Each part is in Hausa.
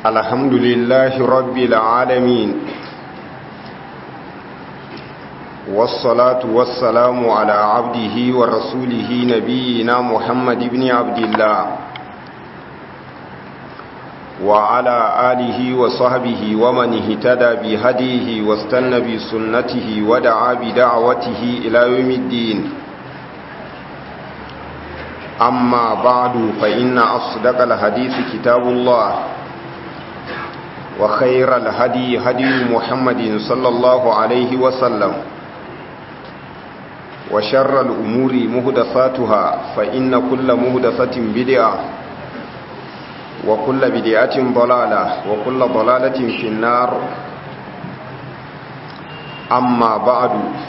الحمد لله رب العالمين والصلاة والسلام على عبده ورسوله نبينا محمد بن عبد الله وعلى آله وصحبه ومن اهتدى بهديه واستنى بسنته ودعا بدعوته إلى يوم الدين أما بعد فإن أصدق الحديث كتاب الله وخير الهدي هدي محمد صلى الله عليه وسلم وشر الأمور مهدثاتها فإن كل مهدثة بدعة وكل بدعة ضلالة وكل ضلالة في النار أما بعد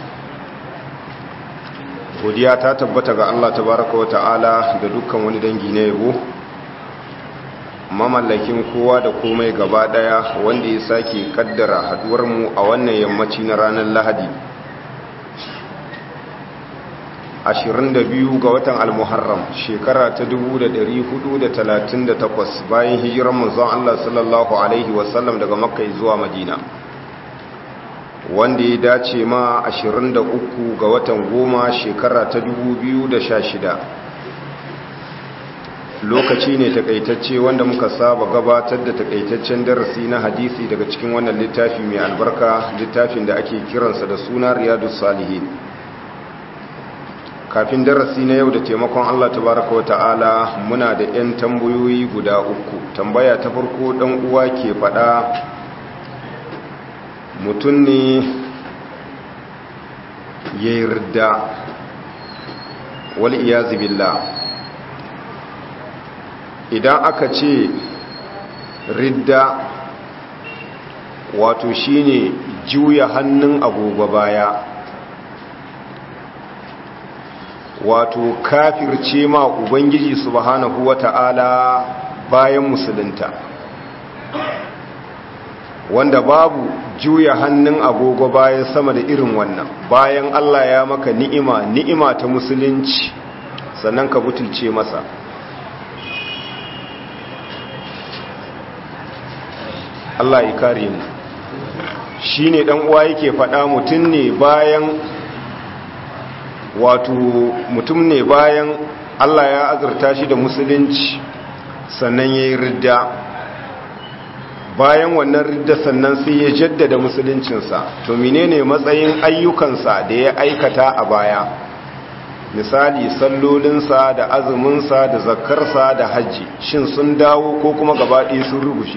godiya ta tabbata ga Allah tabaraka wa ta'ala da dukkan wani dangi na yabo mamallakin kowa da komai gaba daya wanda ya sake kaddara haduwar mu a wannan yammaci na ranar Lahadi 22 ga watan al-Muharram shekara ta 1438 bayan hijiran manzon Allah sallallahu alaihi wasallam daga Makka zuwa Madina wanda ya dace ma 23 ga watan goma shekara ta 2016 lokaci ne takaitacce wanda muka saba gabatar da takaitaccen darasi na hadisi daga cikin wannan littafi mai albarka littafin da ake kiransa da suna riyadus salihin kafin darasi na yau da taimakon Allah tabaraka wata'ala muna da 'yan tambayoyi guda uku tambaya ta farko dan uwa ke fada mutum ne ya yi ridda wal iyazi billah idan aka ce ridda wato shine juya hannun agogo baya wato kafirce ma ubangiji subhanahu wata'ala bayan musulunta wanda babu juya hannun agogo bayan sama da irin wannan bayan Allah ya maka ni'ima ni'ima ta musulunci sannan ka butulce masa Allah ya kare mu shine dan uwa yake faɗa mutum ne bayan wato mutum ne bayan Allah ya azurta shi da musulunci sannan yayi ridda bayan wannan ridda sannan sai ya jaddada musuluncinsa to menene matsayin ayyukansa da ya aikata a baya misali sallolinsa da azuminsa da zakarsa da hajji shin sun dawo ko kuma gabaɗaya sun rugushe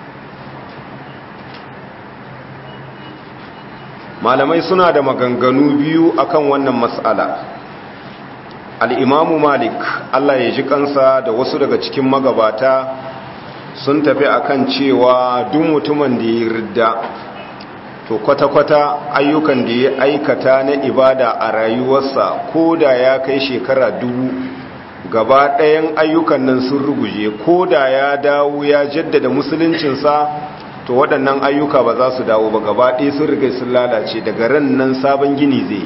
malamai suna da maganganu biyu akan wannan matsala al'imamu malik allah ya ji kansa da wasu daga cikin magabata sun tafi akan cewa duk mutumin da ya ridda to kwata-kwata ayyukan da ya aikata na ibada a rayuwarsa ko da ya kai shekara dubu gaba ɗayan ayyukan nan sun ruguje ko da ya dawo ya jaddada musuluncinsa to waɗannan ayyuka ba za su dawo ba gaba ɗaya sun riga sun lalace daga ran nan sabon gini zai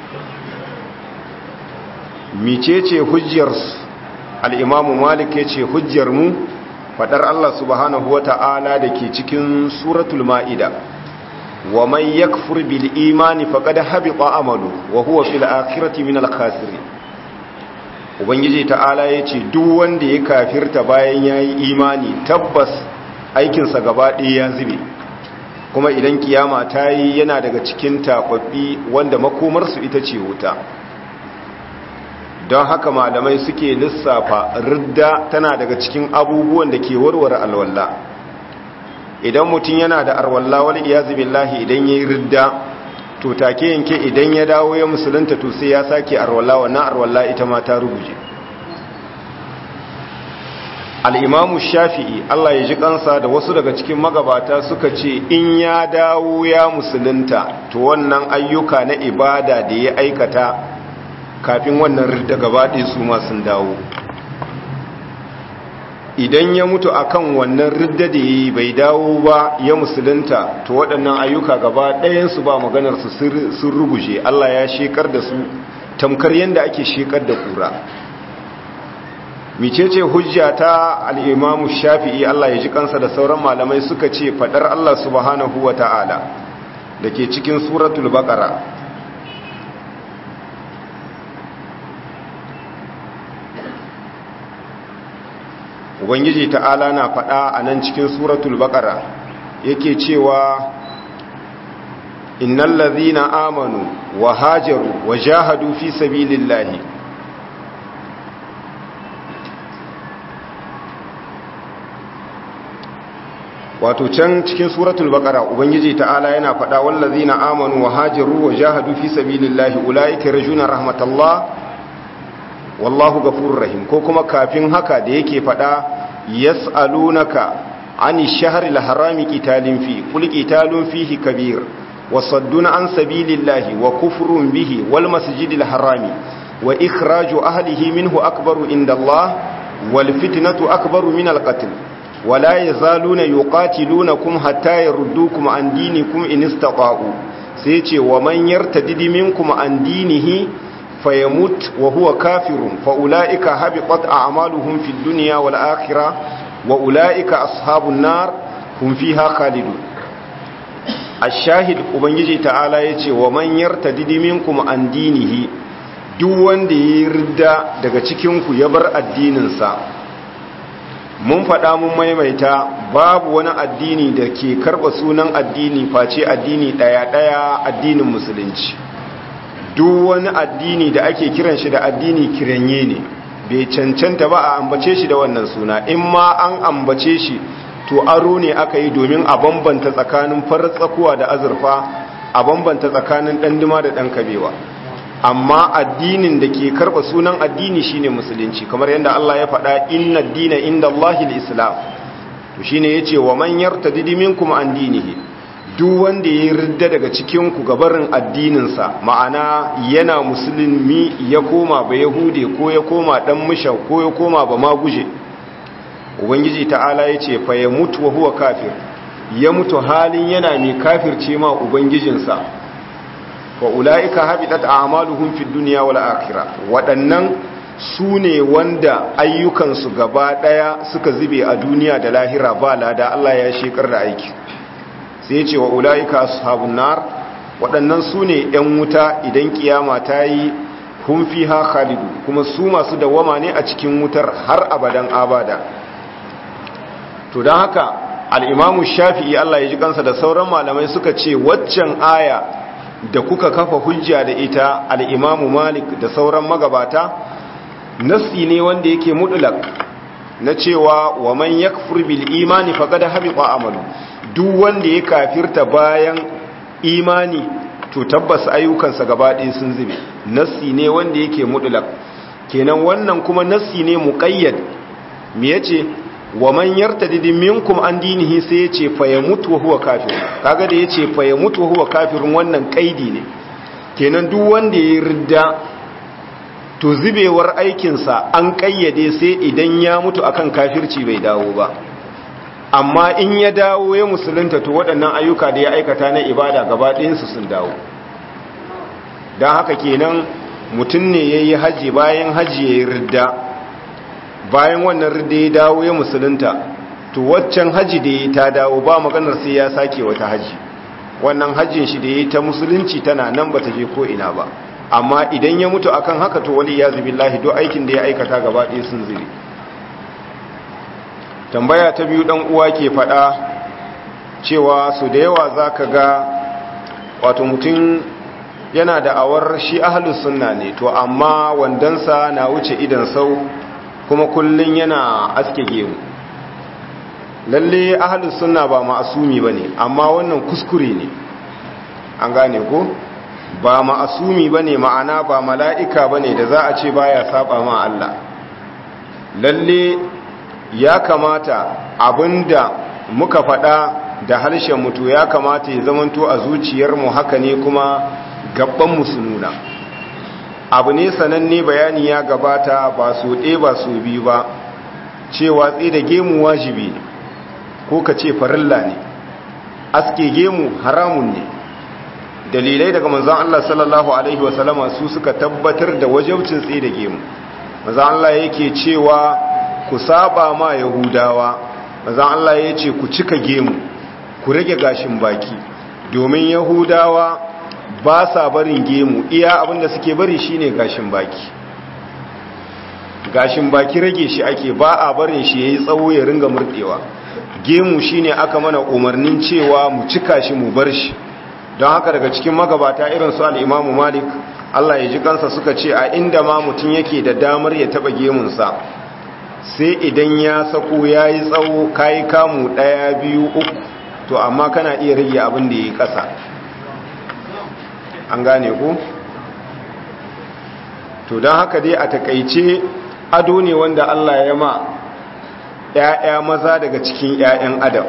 micece hujjarsu al'imamu malik ya ce hujjarmu fadar Allah subhanahu wa ta'ala da ke cikin suratul ma'ida wa man yakfur bil imani faqad habita amalu wa huwa fil akhirati min al khasirin ubangiji ta'ala yace duk wanda ya kafirta bayan yayi imani tabbas aikin sa gaba ɗaya ya zube kuma idan kiyama ta yi yana daga cikin tababbi wanda makomar su ita ce wuta don haka malamai suke lissafa ridda tana daga cikin abubuwan da ke warware alwalla idan mutum yana da arwalla wani iyazu billahi idan ya yi ridda to take yanke idan ya dawo ya musulunta to sai ya sake arwalla wannan arwalla ita ma ta ruguje al'imamu shafi'i Allah ya ji kansa da wasu daga cikin magabata suka ce in ya dawo ya musulunta to wannan ayyuka na ibada da ya aikata kafin wannan ridda gabaɗe su sun dawo idan ya mutu akan wannan ridda da yi bai dawo ba ya musulunta to waɗannan ayyuka gaba ɗayansu ba maganarsu sun ruguje Allah ya shekar da su tamkar yadda ake shekar da kura micece hujja ta al'imamu shafi'i Allah ya ji kansa da sauran malamai suka ce faɗar Allah subhanahu wa ta'ala da ke cikin suratul baƙara ubangiji ta'ala na faɗa a nan cikin suratul baƙara yake cewa innal ladhina amanu wa hajaru wa jahadu fi sabilillahi wato can cikin suratul baqara ubangiji ta'ala yana faɗa wallazina amanu wa hajaru wa jahadu fi sabilillahi ulaika yarjuna rahmatallah wallahu ghafurur rahim ko kuma kafin haka da yake faɗa yas'alunaka ani shahril harami qitalin fi qul qitalun fihi kabir وصدون عن سبيل الله وكفر به والمسجد الحرام وإخراج أهله منه أكبر عند الله والفتنة أكبر من القتل ولا يزالون يقاتلونكم حتى يردوكم عن دينكم إن استطاعوا سيتي ومن يرتدد منكم عن دينه فيموت وهو كافر فأولئك هبطت أعمالهم في الدنيا والآخرة وأولئك أصحاب النار هم فيها خالدون ashahid ubangiji ta'ala ya ce wa manyar tadidiminkum an dinihi duk wanda ya rida daga cikinku ya bar addininsa mun faɗa mun maimaita babu wani addini da ke karɓa sunan addini face addini ɗaya-ɗaya addinin musulunci duk wani addini da ake kiran shi da addini kiranye ne bai cancanta ba a ambace shi da wannan suna in ma an ambace shi to aro ne aka yi domin a bambanta tsakanin farar tsakuwa da azurfa a bambanta tsakanin ɗanduma da ɗan kabewa amma addinin da ke karɓa sunan addini shine musulunci kamar yadda Allah ya faɗa inna dina inda Allahil islam to shine yace wa man yartadidi minkum an dinihi duk wanda ya ridda daga cikin ku gabarin addininsa ma'ana yana musulmi ya koma ba yahude ko ya koma dan musha ko ya koma ba maguje ubangiji ta'ala ya ce fa ya mutu wa huwa kafir ya mutu halin yana mai kafirce ma ubangijinsa fa ula'ika habitat a'maluhum fid dunya wal akhirah waɗannan su ne wanda ayyukansu gaba ɗaya suka zube a duniya da lahira ba lada Allah ya shekar da aiki sai ya ce wa ula'ika ashabun nar waɗannan su ne 'yan wuta idan kiyama ta yi hun fiha khalidu kuma su masu dawama ne a cikin wutar har abadan abada to don haka al'imamu shafi'i Allah ya ji kansa da sauran malamai suka ce waccan aya da kuka kafa hujja da ita al'imamu malik da sauran magabata nasi ne wanda yake mutulak na cewa wa man yakfur bil imani faqad habita amalu duk wanda ya kafirta bayan imani to tabbas ayyukansa gaba ɗaya sun zube nasi ne wanda yake mutulak kenan wannan kuma nasi ne muqayyad me yace wa man yartadid minkum an dinihi sai yace fa yamutu wa huwa kafir kaga da yace fa yamutu wa huwa kafirun wannan kaidi ne kenan duk wanda ya ridda to zubewar aikin sa an kayyade sai idan ya mutu akan kafirci bai dawo ba amma in ya dawo ya musulunta to waɗannan ayyuka da ya aikata na ibada gaba ɗayan su sun dawo dan haka kenan mutum ne yayi haji bayan haji yayi ridda bayan wannan ridda ya dawo ya musulunta to waccan haji da ya ta dawo ba maganar sai ya sake wata haji wannan hajjin shi da ya ta musulunci tana nan ba ta je ko ina ba amma idan ya mutu akan haka to wali ya zubi lahi do aikin da ya aikata gaba ɗaya sun zube tambaya ta biyu ɗan uwa ke faɗa cewa su da yawa za ka ga wato mutum yana da awar shi ahalus sunna ne to amma wandansa na wuce idan sau kuma kullun yana aske gemu lalle ahlus sunna ba ma'asumi bane amma wannan kuskure ne an gane ko ba ma'asumi bane ma'ana ba mala'ika bane da za a ce baya saba ma Allah lalle ya kamata abinda muka faɗa da harshen mutu ya kamata ya zamanto a zuciyarmu haka ne kuma gaban musuluna abu ne sananne bayani ya gabata ba su ɗe ba su biyu ba cewa tsaye da gemu wajibi ne ko ka ce farilla ne aske gemu haramun ne dalilai daga manzon Allah sallallahu alaihi wasallama su suka tabbatar da wajabcin tsaye da gemu maza Allah yake cewa ku saba ma yahudawa maza Allah ya ce ku cika gemu ku rage gashin baki domin yahudawa ba sa barin gemu iya abinda suke bari shine gashin baki gashin baki rage shi ake ba a barin shi yayi tsawo ya ringa murdewa gemu shine aka mana umarnin cewa mu cika shi mu bar shi don haka daga cikin magabata irin su al-Imam Malik Allah ya ji kansa suka ce a inda ma mutum yake da damar ya taba gemunsa sai idan ya sako yayi tsawo kai kamu daya biyu uku to amma kana iya rage abin da yayi kasa an gane ku to don haka dai a takaice ado ne wanda Allah ya ma ‘ya'ya maza daga cikin ‘ya'yan adam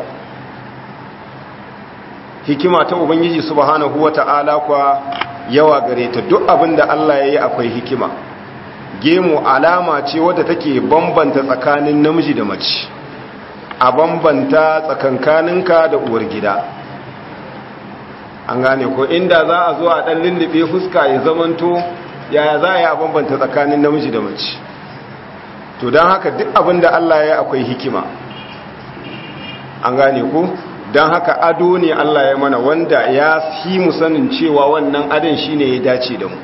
hikima ta ubangiji subhanahu wa ta'ala kwa yawa gare ta duk abin da Allah ya yi akwai hikima gemu alama ce wadda take bambanta tsakanin namiji da mace a bambanta tsakankaninka da uwar gida an gane ko inda za a zo a ɗan lullube fuska ya zamanto yaya za a yi a bambanta tsakanin namiji da mace to don haka duk abin da Allah ya akwai hikima an gane ku don haka ado ne Allah ya mana wanda ya fi mu sanin cewa wannan adon shi ne ya dace da mu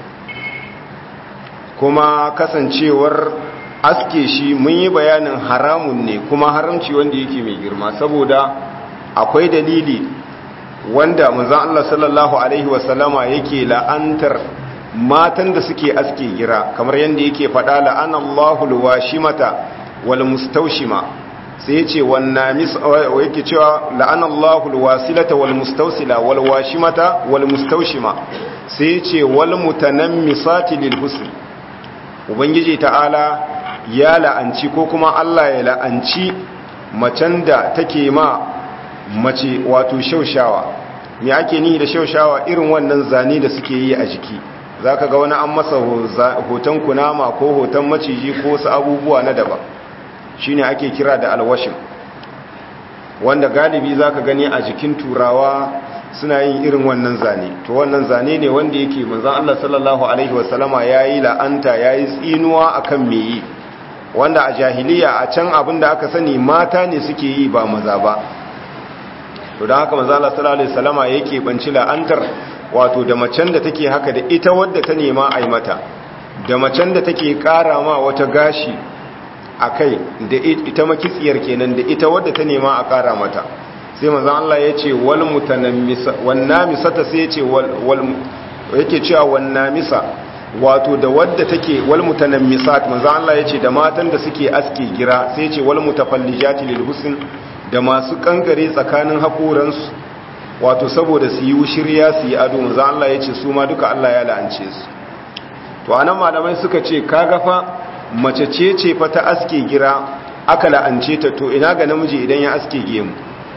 kuma kasancewar aske shi mun yi bayanin haramun ne kuma haramci wanda yake mai girma saboda akwai dalili wanda manzan Allah sallallahu Alaihi wasallama yake la'antar matan da suke aske gira kamar yadda yake faɗa la'an Allahu alwashimata wal mustawshima sai yace wannan yake cewa la'an Allahu alwasilata wal mustawsila wal washimata wal mustawshima sai yace wal mutanammisati lil husn ubangiji ta'ala ya la'anci ko kuma Allah ya la'anci macen da take ma mace wato shaushawa me ake nihi da shaushawa irin wannan zane da suke yi a jiki za ka ga wani an masa hoton kunama ko hoton maciji ko wasu abubuwa na daban shi ne ake kira da alwashin wanda galibi za ka gani a jikin turawa suna yin irin wannan zane to wannan zane ne wanda yake manzan Allah sallallahu Alaihi wasallama ya yi la'anta ya yi tsinuwa a kan meyi wanda a jahiliya a can abin da aka sani mata ne suke yi ba maza ba to don haka manzan Allah sallallahu Alaihi wasallama yake banci la'antar wato da macen da take haka da ita wadda ta nema a yi mata da macen da take kara ma wata gashi a kai da ita makitsiyar kenan da ita wadda ta nema a kara mata sai manzan Allah ya ce wal misa ta sai ce yake cewa wannamisa wato da wadda take wal mutanammisa manzan Allah ya ce da matan da suke aske gira sai ce wal mutafallijati lil husn da masu kankare tsakanin hakoransu wato saboda su yi shirya su yi ado manzo Allah ya ce su ma duka Allah ya la'ance su to anan malamai suka ce kaga fa mace ce ce fa ta aske gira aka la'ance ta to ina ga namiji idan ya aske gemu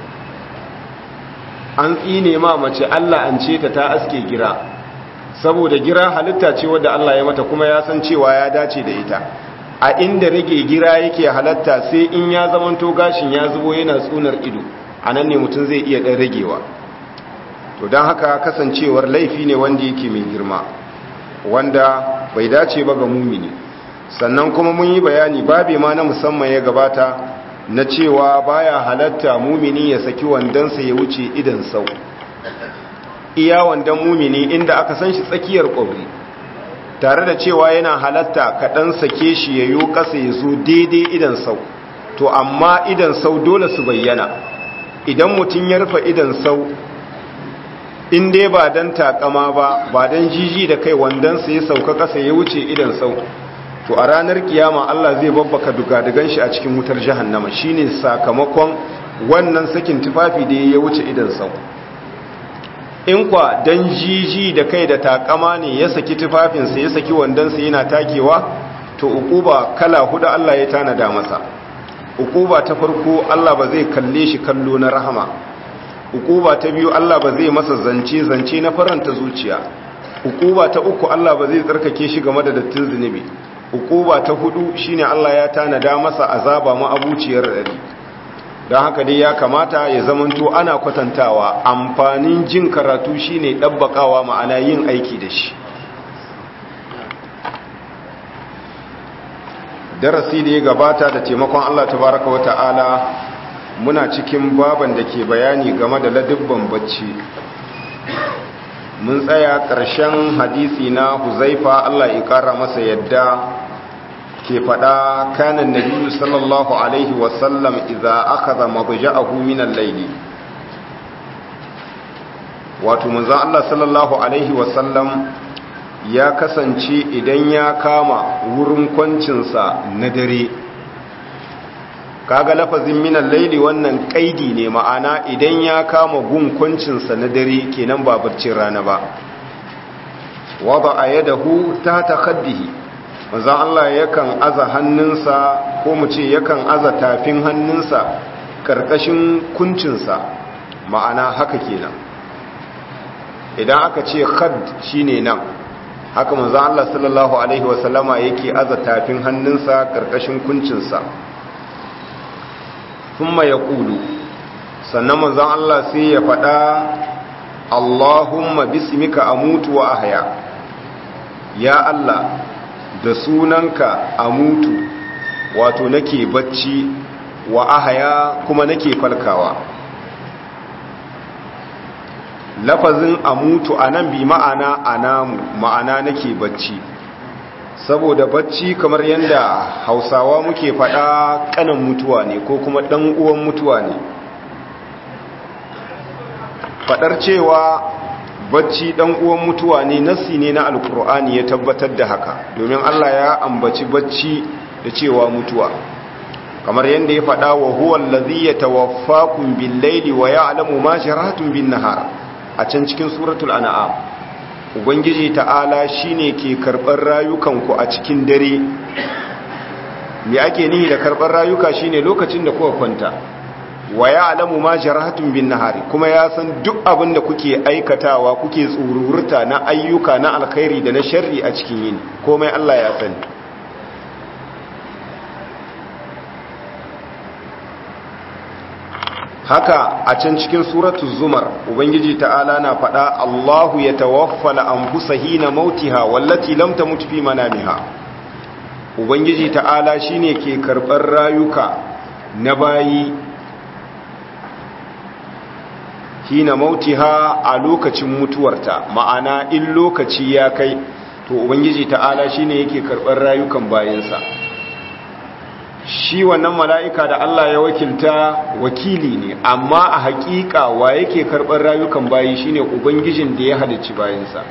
an tsine ma mace Allah an ce ta ta aske gira saboda gira halitta ce wadda Allah ya mata kuma ya san cewa ya dace da ita a inda rage gira yake halatta sai in ya zamanto gashin ya zubo yana tsunar ido anan ne mutum zai iya dan ragewa to don haka kasancewar laifi ne wanda yake mai girma wanda bai dace ba ga mumini sannan kuma mun yi bayani babe ma na musamman ya gabata na cewa baya halatta mumini ya saki wandonsa ya wuce idan sau iya wandon mumini inda aka san shi tsakiyar ƙwabri tare da cewa yana halatta kaɗan sake shi ya yi ƙasa ya zo daidai idan sau to amma idan sau dole su bayyana idan mutum ya rufe idan sau in dai ba don takama ba ba don jiji da kai wandonsa ya sauka ƙasa ya wuce idan sau to a ranar kiyama Allah zai babbaka dugadugan shi a cikin wutar jahannama shine sakamakon wannan sakin tufafi da ya wuce idan sau in kwa don jiji da kai da takama ne ya saki tufafinsa ya saki wandonsa yana takewa to ukuba kala hudu Allah ya tanada masa ukuba ta farko Allah ba zai kalle shi kallo na rahama ukuba ta biyu Allah ba zai masa zance zance na faranta zuciya ukuba ta uku Allah ba zai tsarkake shi game da dattin zunubi ukuba ta hudu shine Allah ya tanada masa azaba ma abuciyar dari don haka dai ya kamata ya zamanto ana kwatantawa amfanin jin karatu shine dabbakawa ma'ana yin aiki da shi darasi da ya gabata da taimakon Allah tabaraka wa ta'ala muna cikin baban da ke bayani game da ladubban bacci mun tsaya ƙarshen hadisi na huzaifa Allah ya ƙara masa yadda ke faɗa kanan nabiyu sallallahu alaihi wasallam idza akhadha mabja'ahu min al-layli wato manzon Allah sallallahu alaihi wasallam ya kasance idan ya kama wurin kwancinsa na dare kaga lafazin min al-layli wannan kaidi ne ma'ana idan ya kama gun kwancinsa na dare kenan ba barcin rana ba wada ayadahu ta khaddihi manzan Allah yakan aza hannunsa ko mu ce yakan aza tafin hannunsa karkashin kuncinsa ma'ana haka kenan idan aka ce khad shine nan haka manzan Allah sallallahu alaihi wasallama yake aza tafin hannunsa karkashin kuncinsa thumma yaqulu sannan manzan Allah sai ya faɗa Allahumma bismika amutu wa ahya ya Allah da sunanka a mutu wato nake bacci wa ahaya kuma nake falkawa lafazin a mutu a nan bi ma'ana a namu ma'ana nake bacci saboda bacci kamar yadda hausawa muke faɗa ƙanan mutuwa ne ko kuma ɗan uwan mutuwa ne faɗar cewa bacci dan uwan mutuwa ne nassi ne na alkur'ani ya tabbatar da haka domin Allah ya ambaci bacci da cewa mutuwa kamar yadda ya faɗa wa huwa allazi yatawaffakum bil-laili wa ya'lamu ma jaratum bin-nahar a can cikin suratul an'am ubangiji ta'ala shine ke karɓar rayukanku a cikin dare me ake nihi da karɓar rayuka shine lokacin da kuka kwanta wa ya alamu ma jarahatun bin nahari kuma ya san duk abin da kuke aikatawa kuke tsururta na ayyuka na alkhairi da na sharri a cikin yini komai Allah ya sani haka a can cikin suratu zumar ubangiji ta'ala na faɗa Allahu ya tawaffala anfusa hina mautiha wallati lam tamut fi manamiha ubangiji ta'ala shine ke karɓar rayuka na bayi hina mautiha a lokacin mutuwarta ma'ana in lokaci ya kai to ubangiji ta'ala shine yake karɓar rayukan bayansa shi wannan mala'ika da Allah ya wakilta wakili ne amma a haƙiƙa wa yake karɓar rayukan bayi shine ubangijin da ya halicci bayansa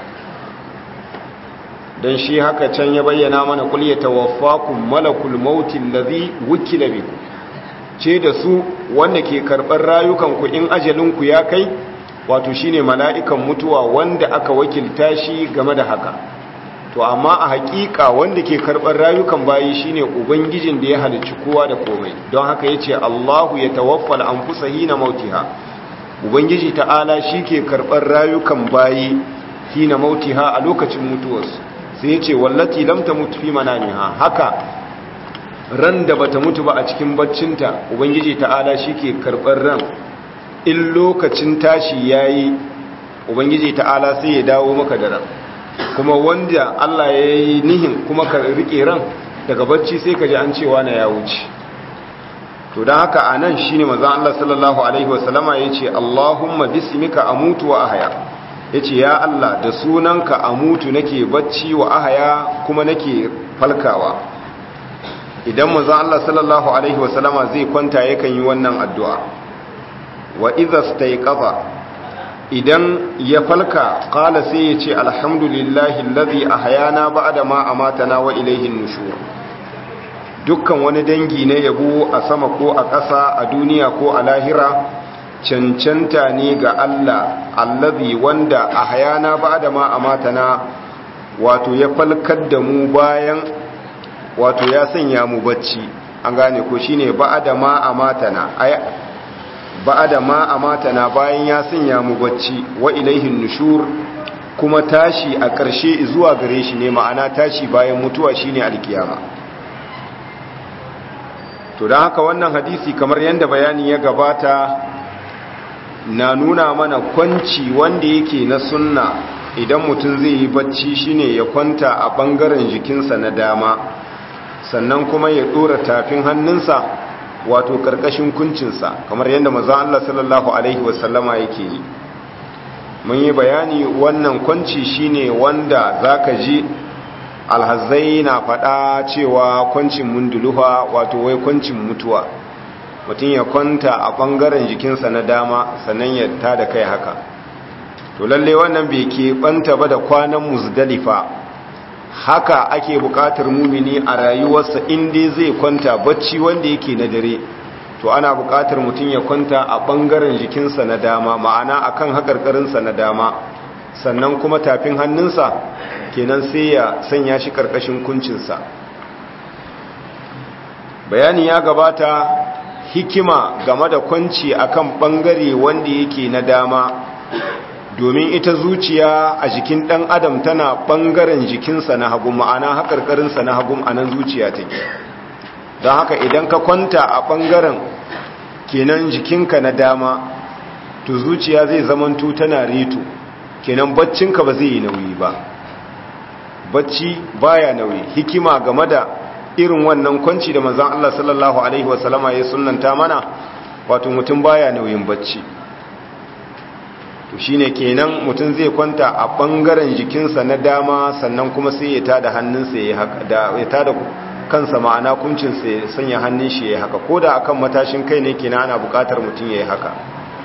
don shi haka can ya bayyana mana kul ya tawaffakum malakul mautin ladhi wukila bikum ce da su wanda ke karɓar rayukanku in ajalinku ya kai wato shine mala'ikan mutuwa wanda aka wakilta shi game da haka to amma a haƙiƙa wanda ke karɓar rayukan bayi shine ubangijin da ya halicci kowa da komai don haka ya ce allahu ya tawaffal an fusa hina mautiha ubangiji ta'ala shi ke karɓar rayukan bayi hina mautiha a lokacin mutuwarsu sai ya ce wallati lamta mutu fi manamiha haka ran da bata mutu ba a cikin baccinta ubangiji ta'ala shike karɓar ran in lokacin tashi yayi ubangiji ta'ala sai ya dawo maka da ran kuma wanda Allah ya yi nihin kuma ka rike ran daga bacci sai ka ji an cewa na ya wuce to don haka a nan shi ne maza Allah sallallahu Alaihi wasallama ya ce Allahumma bismika amutu wa ahaya ya ce ya Allah da sunanka amutu nake bacci wa ahaya kuma nake falkawa idan maza Allah sallallahu Alaihi wasallama zai kwanta yakan yi wannan addu'a wa iza staiqaza idan ya falka kala sai ya ce alhamdulillahi lazi ahyana ba'da ma amatana wa ilaihin nushur dukkan wani dangi na yabo a sama ko a ƙasa a duniya ko a lahira cancanta ne ga Allah allazi wanda ahyana ba'da ma amatana wato ya falkar da mu bayan wato ya sanya mu bacci an gane ko shine ba'da ma amatana ay ba'da ma amatana bayan ya sanya mu bacci wa ilaihin nushur kuma tashi a ƙarshe zuwa gare shi ne ma'ana tashi bayan mutuwa shine alkiyama to don haka wannan hadisi kamar yadda bayani ya gabata na nuna mana kwanci wanda yake na sunna idan mutum zai yi bacci shine ya kwanta a ɓangaren jikinsa na dama sannan kuma ya dora tafin hannunsa wato karkashin kuncinsa kamar yadda manzon Allah sallallahu alaihi wasallama yake yi mun yi bayani wannan kwanci shine wanda zaka ji alhazai na faɗa cewa kwancin munduluha wato wai kwancin mutuwa mutum ya kwanta a ɓangaren jikinsa na dama sannan ya tada kai haka to lalle wannan bai ke ɓanta ba da kwanan muzdalifa haka ake buƙatar mumini a rayuwarsa inda zai kwanta bacci wanda yake na dare to ana buƙatar mutum ya kwanta a ɓangaren jikinsa na dama ma'ana akan haƙarƙarinsa na dama sannan kuma tafin hannunsa kenan sai ya sanya shi ƙarƙashin kuncinsa bayani ya gabata hikima game da kwanci akan ɓangare wanda yake na dama domin ita zuciya a jikin ɗan adam tana ɓangaren jikinsa na hagu ma'ana haƙarƙarinsa na hagu a nan zuciya take don haka idan ka kwanta a ɓangaren kenan jikinka na dama to zuciya zai zamanto tana reto kenan baccinka ba zai yi nauyi ba bacci baya nauyi hikima game da irin wannan kwanci da manzon Allah sallallahu alaihi wasallama ya sunnanta mana wato mutum baya nauyin bacci to shine kenan mutum zai kwanta a bangaren jikinsa na dama sannan kuma sai ya tada hannunsa ya haka da ya tada kansa ma'ana kuncinsa ya sanya hannun shi ya haka koda akan matashin kai ne kenan ana buƙatar mutum ya yi haka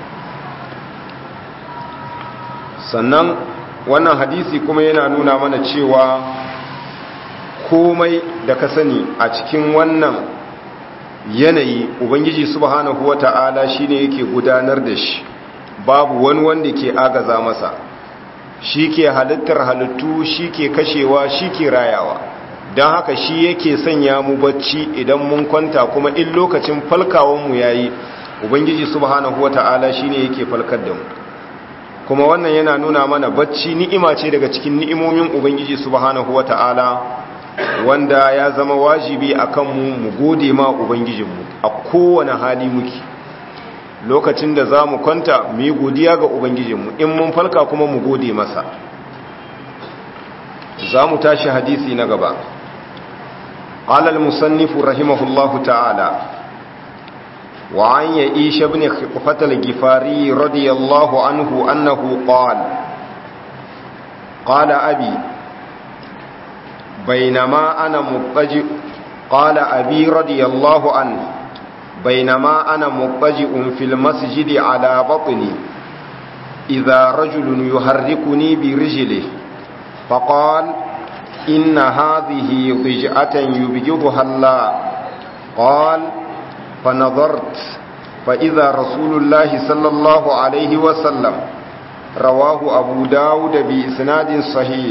sannan wannan hadisi kuma yana nuna mana cewa komai da ka sani a cikin wannan yanayi ubangiji subhanahu wata'ala shine yake gudanar da shi babu wani wanda ke agaza masa shi ke halittar halittu shi ke kashewa shi ke rayawa don haka shi yake sanya mu bacci idan mun kwanta kuma in lokacin falkawanmu ya yi ubangiji subhanahu wata'ala shine yake falkar da mu kuma wannan yana nuna mana bacci ni'ima ce daga cikin ni'imomin ubangiji subhanahu wata'ala wanda ya zama wajibi akan mu mu gode ma ubangijinmu a kowane hali muke lokacin da za mu kwanta mu yi godiya ga ubangijinmu in mun falka kuma mu gode masa za mu tashi hadisi na gaba قال المصنف رحمه الله تعالى وعن يئيش بن خطفة الجفاري رضي الله عنه أنه قال قال أبي بينما أنا مضطجئ قال أبي رضي الله عنه بينما أنا مضطجئ في المسجد على بطني إذا رجل يحركني برجله فقال إن هذه ضجعة يبجضها الله قال فنظرت فإذا رسول الله صلى الله عليه وسلم رواه أبو داود بإسناد صحيح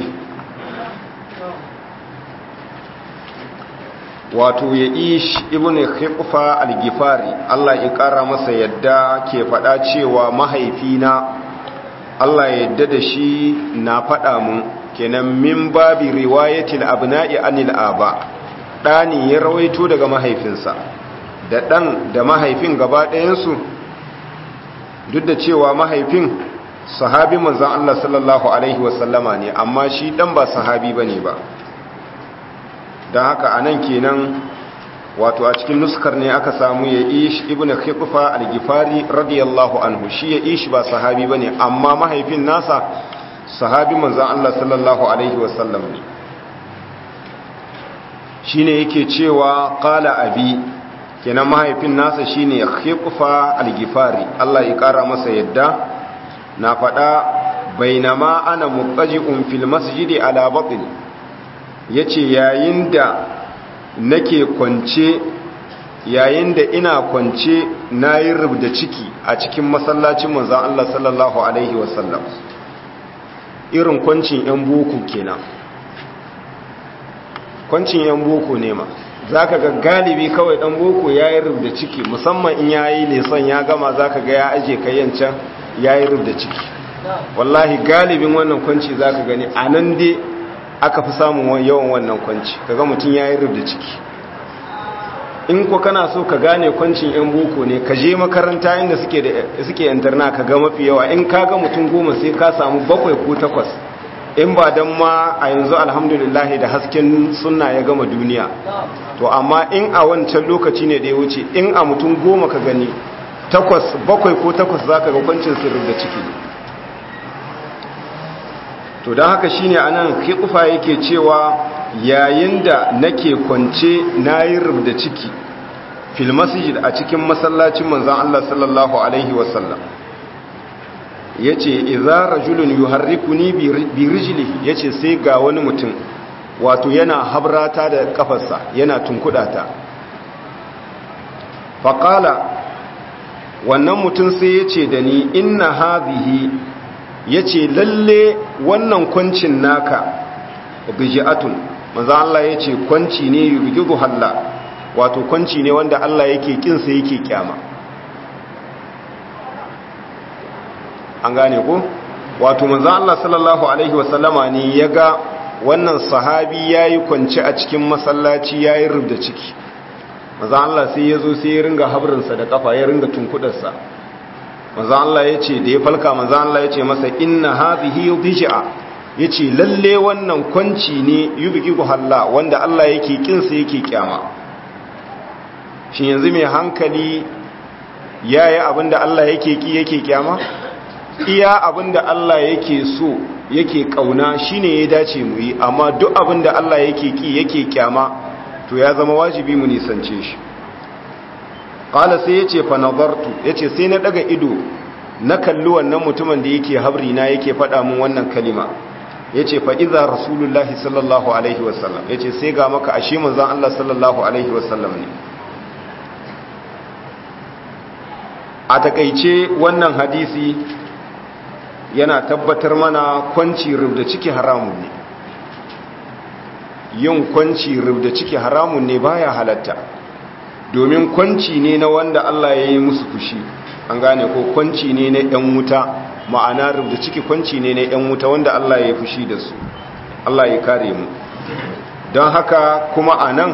wato ya ish ibn khiqfa al-gifari Allah ya kara masa yadda ke fada cewa mahaifina Allah ya yadda da shi na fada mun kenan min babi riwayatil abna'i anil aba dani ya rawaito daga mahaifinsa da dan da mahaifin gaba ɗayansu duk da cewa mahaifin sahabi manzon Allah sallallahu alaihi wasallama ne amma shi dan ba sahabi bane ba don haka a nan kenan wato a cikin nuskar ne aka samu ya ish ibn khiqfa al-gifari radiyallahu anhu shi ya ish ba sahabi bane amma mahaifin nasa sahabi manzon Allah sallallahu alaihi wasallam ne shine yake cewa qala abi kenan mahaifin nasa shine khiqfa al-gifari Allah ya kara masa yadda na fada bainama ana muqaji'un fil masjidi ala batni ya ce yayin da nake kwance yayin da ina kwance na yi rubda ciki a cikin masallacin manzan Allah sallallahu Alaihi wasallam irin kwancin 'yan boko kenan kwancin 'yan boko ne ma za ka ga galibi kawai ɗan boko ya yi rubda ciki musamman in ya yi leson ya gama za ka ga ya aje kayyancan ya yi rubda ciki wallahi galibin wannan kwanci za ka gani a nan dai aka fi samun yawan wannan kwanci kaga mutum ya yi rubda ciki in ko kana so ka gane kwancin yan boko ne ka je makaranta inda suke da suke yantarna ka ga mafi yawa in ka ga mutum goma sai ka samu bakwai ko takwas in ba don ma a yanzu alhamdulillah da hasken sunna ya gama duniya to amma in a wancan lokaci ne da ya wuce in a mutum goma ka gani takwas bakwai ko takwas za ka ga kwancin sirri da ciki to don haka shine anan kifa yake cewa yayin da nake kwance na yi rubda ciki fil masjid a cikin masallacin manzan Allah sallallahu alaihi wasallam yace idza rajulun yuharrikuni bi rijlihi yace sai ga wani mutum wato yana habrata da kafarsa yana tunkudata faqala wannan mutum sai yace da ni inna hadhihi yace lalle wannan kwancin naka biji'atun manzo Allah yace kwanci ne yubidu halla wato kwanci ne wanda Allah yake kinsa yake kyama an gane ko wato manzo Allah sallallahu alaihi wasallama ne yaga wannan sahabi yayi kwance a cikin masallaci yayi rubda ciki manzo Allah sai yazo sai ya ringa habrinsa da kafa ya ringa tunkudarsa manzo Allah yace da ya falka manzo Allah yace masa inna hadhihi bij'a yace lalle wannan kwanci ne yubiki halla wanda Allah yake kinsa yake kyama shi yanzu mai hankali yayi abinda Allah yake ki yake kyama iya abinda Allah yake so yake kauna shine ya dace mu yi amma duk abinda Allah yake ki yake kyama to ya zama wajibi mu nisance shi qala sai yace fa nazartu yace sai na daga ido na kalli wannan mutumin da yake habri na yake faɗa mun wannan kalima yace fa idza rasulullahi sallallahu alaihi wasallam yace sai ga maka ashe manzon Allah sallallahu alaihi wasallam ne a takeice wannan hadisi yana tabbatar mana kwanci rubda ciki haramun ne yin kwanci rubda ciki haramun ne baya halatta domin kwanci ne na wanda Allah ya yi musu fushi an gane ko kwanci ne na yan wuta ma'ana rubda ciki kwanci ne na yan wuta wanda Allah ya yi fushi da su Allah ya kare mu don haka kuma a nan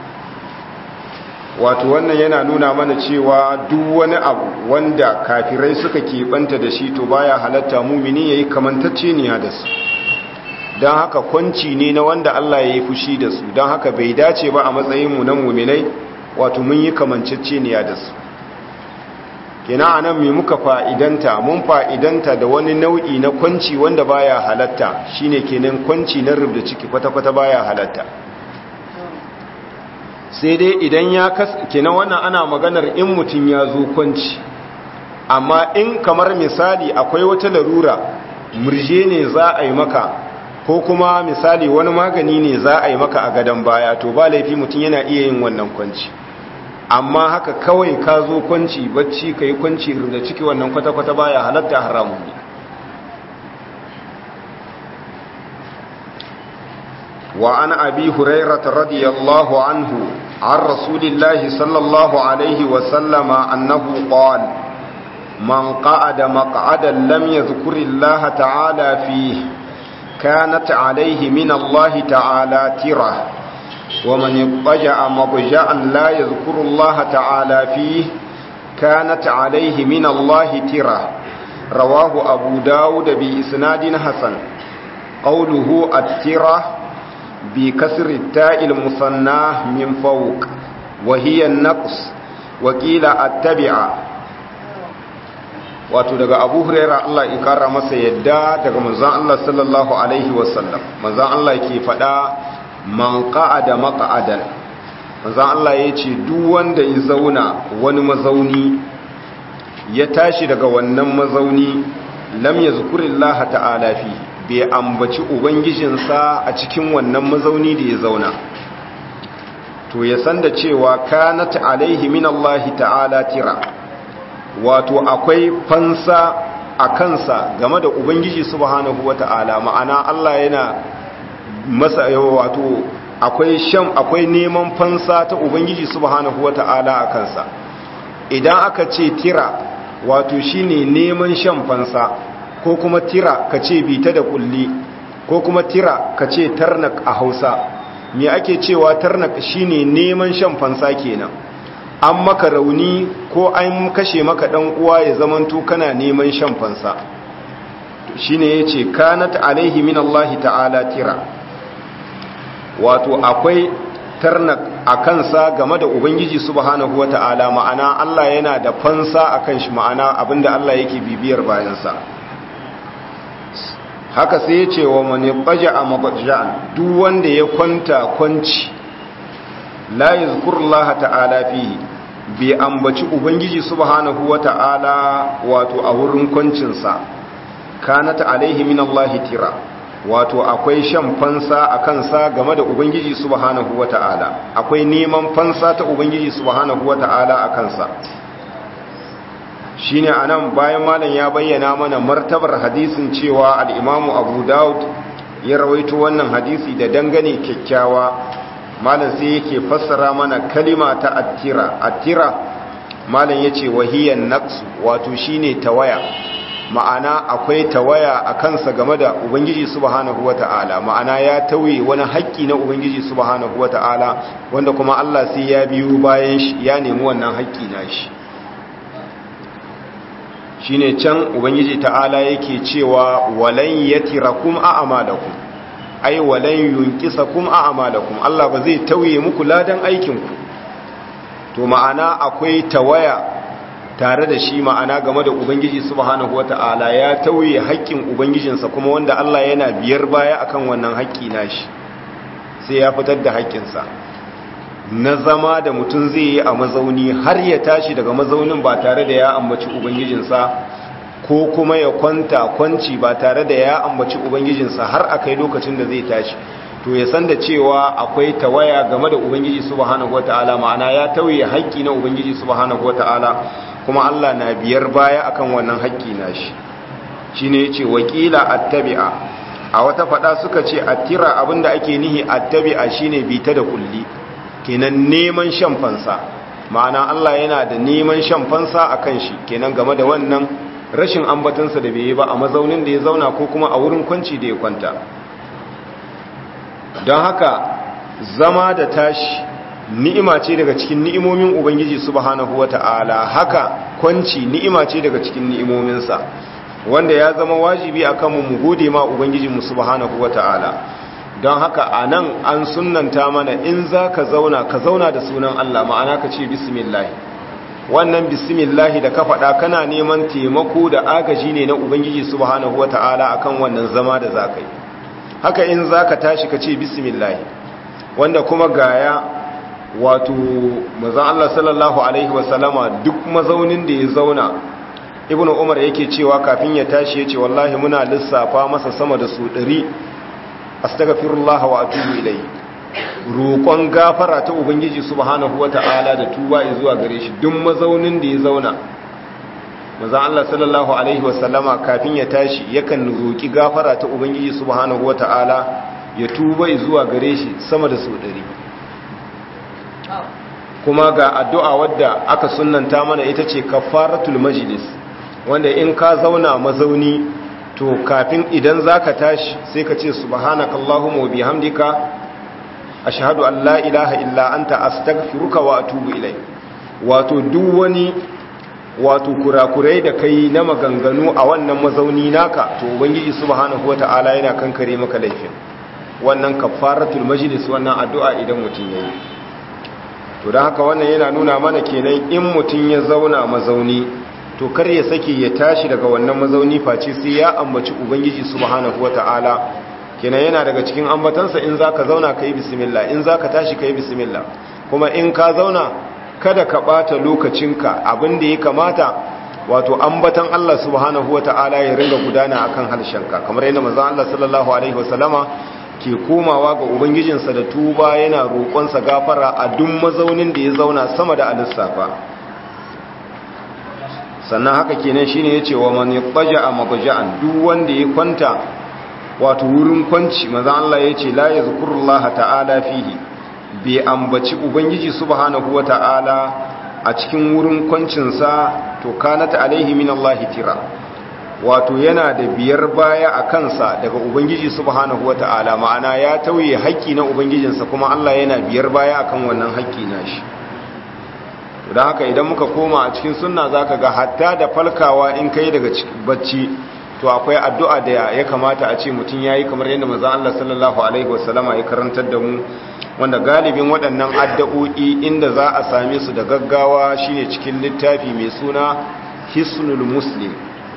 wato wannan yana nuna mana cewa duk wani abu wanda kafirai suka keɓanta da shi to baya halatta mumini ya yi kamantacceniya da su don haka kwanci ne na wanda Allah ya yi fushi da su don haka bai dace ba a matsayinmu na muminai wato mun yi kamanceceniya da su kina a nan mai muka fa'idanta mun fa'idanta da wani nau'i na kwanci wanda baya halatta shine kenan kwanci na rubda ciki kwata-kwata baya halatta sai dai idan ya kas kenan wannan ana maganar in mutum ya zo kwanci amma in kamar misali akwai wata larura murje ne za a yi maka ko kuma misali wani magani ne za a yi maka a gadon baya to ba laifi mutum yana iya yin wannan kwanci amma haka kawai ka zo kwanci bacci ka yi kwanci da ciki wannan kwata-kwata baya halatta haramun ne wa an abi hurairata radiyallahu anhu عن رسول الله صلى الله عليه وسلم أنه قال من قعد مقعدا لم يذكر الله تعالى فيه كانت عليه من الله تعالى ترة ومن اضطجع مضجعا لا يذكر الله تعالى فيه كانت عليه من الله ترة رواه أبو داود بإسناد حسن قوله الترة بكسر التاء المثنى من فوق وهي النقص وقيل التبع wato daga abu huraira Allah ya kara masa yadda daga manzon Allah sallallahu alaihi wasallam manzon Allah ke faɗa man qa'ada maq'adan manzon Allah ya ce duk wanda ya zauna wani mazauni ya tashi daga wannan mazauni lam yazkurillaha ta'ala fihi bai ambaci ubangijinsa a cikin wannan mazauni da ya zauna to ya san da cewa kanat alaihi min Allah ta'ala tira wato akwai fansa a kansa game da ubangiji subhanahu wata'ala ma'ana Allah yana masa wato akwai shan akwai neman fansa ta ubangiji subhanahu wata'ala a kansa idan aka ce tira wato shine neman shan fansa ko kuma tira ka ce bita da kulli ko kuma tira ka ce tarnak a hausa me ake cewa tarnak shine neman shan fansa kenan an maka rauni ko an kashe maka dan uwa ya zamanto kana neman shan fansa shine yace kanat alaihi min Allah ta'ala tira wato akwai tarnak a kansa game da ubangiji subhanahu wata'ala ma'ana Allah yana da fansa akan shi ma'ana abinda Allah yake bibiyar bayansa haka sai ya ce wa mani baja a mabaja'an duk wanda ya kwanta kwanci la yazkurullaha ta'ala fihi bai ambaci ubangiji subhanahu wata'ala wato a wurin kwancinsa kanat alaihi min Allah tira wato akwai shan fansa a kansa game da ubangiji subhanahu wata'ala akwai neman fansa ta ubangiji subhanahu wata'ala a kansa shine anan bayan malam ya bayyana mana martabar hadisin cewa al-imamu abu daud ya rawaito wannan hadisi da dangane kyakkyawa malam sai yake fassara mana kalima ta attira attira malam yace wahiyan naqs wato shine tawaya ma'ana akwai tawaya a kansa game da ubangiji subhanahu wata'ala ma'ana ya tauye wani haƙƙi na ubangiji subhanahu wata'ala wanda kuma Allah sai ya biyo bayan shi ya nemi wannan haƙƙi na shi shine can ubangiji ta'ala yake cewa walan yatirakum a'malakum ai walan yunqisakum a'malakum Allah ba zai tauye muku ladan aikin ku to ma'ana akwai tawaya tare da shi ma'ana game da ubangiji subhanahu wata'ala ya tauye haƙƙin ubangijinsa kuma wanda Allah yana biyar baya akan wannan haƙƙi nashi sai ya fitar da haƙƙinsa na zama da mutum zai yi a mazauni har ya tashi daga mazaunin ba tare da ya ambaci ubangijinsa ko kuma ya kwanta kwanci ba tare da ya ambaci ubangijinsa har a kai lokacin da zai tashi to ya san da cewa akwai tawaya game da ubangiji subhanahu wataala ma'ana ya tauye haƙƙi na ubangiji subhanahu wataala kuma Allah na biyar baya akan wannan haƙƙi nashi shine yace wakila attabi'a a wata fada suka ce attira abinda ake nihi attabi'a shine bita da kulli kenan neman shan fansa ma'ana Allah yana da neman shan fansa a kan shi kenan game da wannan rashin ambatansa da bai yi ba a mazaunin da ya zauna ko kuma a wurin kwanci da ya kwanta don haka zama da tashi ni'ima ce daga cikin ni'imomin ubangiji subhanahu wata'ala haka kwanci ni'ima ce daga cikin ni'imominsa wanda ya zama wajibi akan mu gode ma ubangiji mu subhanahu wata'ala don haka a nan an sunanta mana in za ka zauna ka zauna da sunan Allah ma'ana ka ce bismillahi wannan bismillahi da ka faɗa kana neman taimako da agaji ne na ubangiji subhanahu wata'ala akan wannan zama da za ka yi haka in za ka tashi ka ce bismillahi wanda kuma gaya wato mazan Allah sallallahu alaihi wasallama duk mazaunin da ya zauna ibnu umar yake cewa kafin ya tashi ya ce wallahi muna lissafa masa sama da su ɗari astaghfirullah wa atubu ilai roƙon gafara ta ubangiji subhanahu wata'ala da tuba zuwa gare shi duk mazaunin da ya zauna manzon Allah sallallahu alaihi wasallama kafin ya tashi yakan roƙi gafara ta ubangiji subhanahu wata'ala ya tuba zuwa gare shi sama da su ɗari kuma ga addu'a wadda aka sunnanta mana ita ce kafaratul majlis wanda in ka zauna mazauni to kafin idan zaka tashi sai ka ce subhanakallahumma wa bihamdika ashhadu an la ilaha illa anta astaghfiruka wa atubu ilayk wato duk wani wato kurakurai da kai na maganganu a wannan mazauni naka to ubangiji subhanahu wataala yana kankare maka laifin wannan kafaratul majlis wannan addu'a idan mutun yayi to dan haka wannan yana nuna mana kenan in mutun ya zauna mazauni to kar ya sake ya tashi daga wannan mazauni face sai ya ambaci ubangiji subhanahu wataala kenan yana daga cikin ambatansa in zaka zauna kai bismillah in zaka tashi kai bismillah kuma in ka zauna kada ka bata lokacinka abin da ya kamata wato ambatan Allah subhanahu wataala ya ringa gudana akan harshenka kamar yadda manzon Allah sallallahu alaihi wasallama ke komawa ga ubangijinsa da tuba yana roƙonsa gafara a duk mazaunin da ya zauna sama da alissafa sannan haka kenan shine yace wa man yattaja mabja'an duk wanda ya kwanta wato wurin kwanci maza Allah yace la yazkurullaha ta'ala fihi bai ambaci ubangiji subhanahu wata'ala a cikin wurin kwancin sa to kanata alaihi min Allah tira wato yana da biyar baya a kansa daga ubangiji subhanahu wata'ala ma'ana ya tauye haƙƙi na ubangijinsa kuma Allah yana biyar baya akan wannan haƙƙi nashi to da haka idan muka koma a cikin sunna zaka ga hatta da falkawa in kai daga bacci to akwai addu'a da ya kamata a ce mutum yayi kamar yadda manzon Allah sallallahu alaihi wasallama ya karantar da mu wanda galibin waɗannan addu'o'i inda za a same su da gaggawa shine cikin littafi mai suna Hisnul Muslim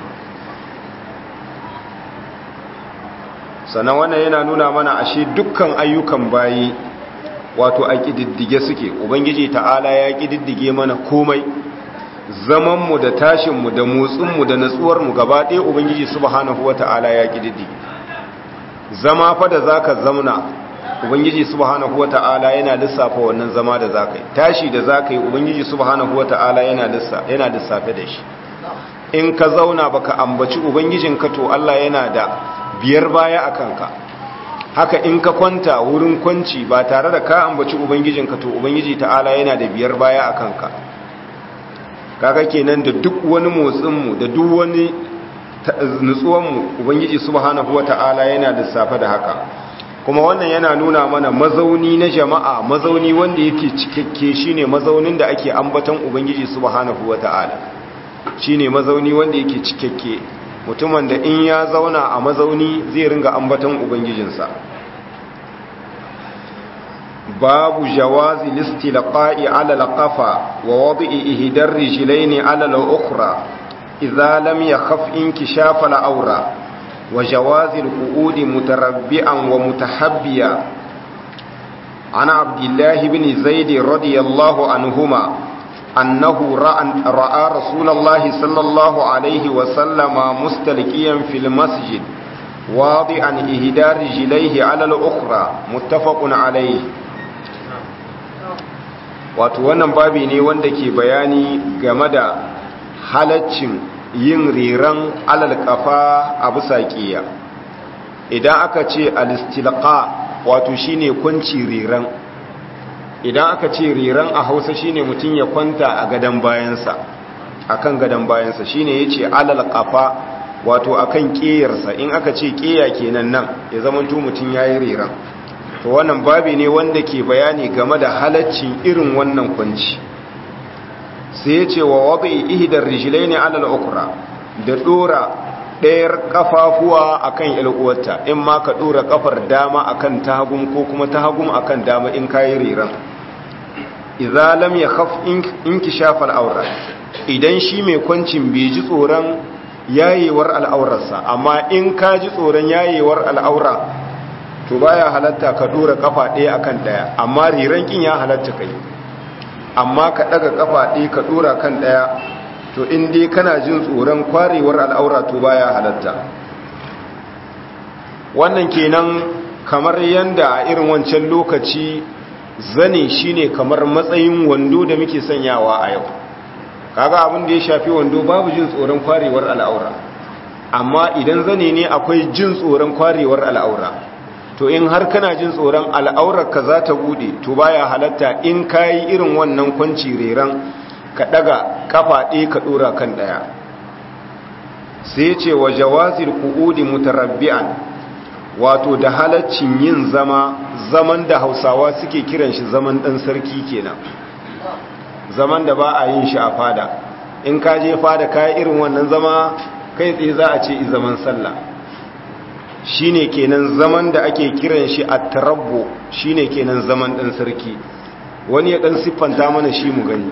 sannan wannan yana nuna mana ashe dukkan ayyukan bayi wato a ƙididdige suke ubangiji ta'ala ya ƙididdige mana komai zamanmu da tashinmu da motsinmu da natsuwarmu gaba ɗaya ubangiji subhanahu wa ta'ala ya ƙididdige zama fa da za ka zamna ubangiji subhanahu wa ta'ala yana lissafa wannan zama da za ka yi tashi da za ka yi ubangiji subhanahu wa ta'ala yana lissafe da shi in ka zauna baka ambaci ubangijinka to Allah yana da biyar baya a kanka haka in ka kwanta wurin kwanci ba tare da ka ambaci ubangijinka to ubangiji ta'ala yana da biyar baya a kanka kaga kenan da duk wani motsinmu da duk wani nutsuwanmu ubangiji subhanahu wata'ala yana lissafa da haka kuma wannan yana nuna mana mazauni na jama'a mazauni wanda yake cikakke shine mazaunin da ake ambaton ubangiji subhanahu wata'ala shine mazauni wanda yake cikakke mutumin da in ya zauna a mazauni zai ringa ambaton ubangijinsa babu jawazi listilqa'i ala alqafa wa wad'i ihdar rijlaini ala al-ukhra idza lam yakhaf inkishaf al-awra wa jawazi al-qu'ud mutarabbi'an wa mutahabbiya ana abdullah ibn zaid radiyallahu anhuma أنه رأى, رأى رسول الله صلى الله عليه وسلم مستلقيا في المسجد واضعا إهدى رجليه على الأخرى متفق عليه wato wannan babi ne wanda ke bayani game da halaccin yin riran alal kafa a bisa ƙiya idan aka ce alistilqa wato shine kwanci riran idan aka ce riran a hausa shine mutum ya kwanta a gadon bayansa akan gadon bayansa shine yace alal qafa wato akan ƙeyarsa in aka ce ƙeya kenan nan ya zama to mutum yayi riran to wannan babi ne wanda ke bayani game da halaccin irin wannan kwanci sai yace wa wadi ihdar rijlaini alal ukra da dora ɗayar kafafuwa akan ilkuwarta in ma ka dora kafar dama akan tahagum ko kuma tahagum akan dama in kayi riran idza lam yakhaf inkishaf al-awra idan shi mai kwancin bai ji tsoron yayewar al'aurarsa amma in ka ji tsoron yayewar al'aura to baya halatta ka dora kafa ɗaya akan ɗaya amma riran kin ya halatta kai amma ka daga kafa ɗaya ka dora kan ɗaya to in dai kana jin tsoron kwarewar al'aura to baya halatta wannan kenan kamar yanda a irin wancan lokaci zane shine kamar matsayin wando da muke sanyawa a yau kaga abin da ya shafi wando babu jin tsoron kwarewar al'aura amma idan zane ne akwai jin tsoron kwarewar al'aura to in har kana jin tsoron al'aurar ka za ta bude to baya halatta in kayi irin wannan kwanci reran ka daga kafa ɗaya ka ɗora kan ɗaya sai ce wa jawazir ku'udi mutarabbi'an wato da halaccin yin zama zaman da hausawa suke kiran shi zaman ɗan sarki kenan zaman da ba a yin shi a fada in ka je fada ka irin wannan zama kai tsaye za a ce zaman sallah shine kenan zaman da ake kiran shi a tarabbo shine kenan zaman ɗan sarki wani ya ɗan siffanta mana shi mu gani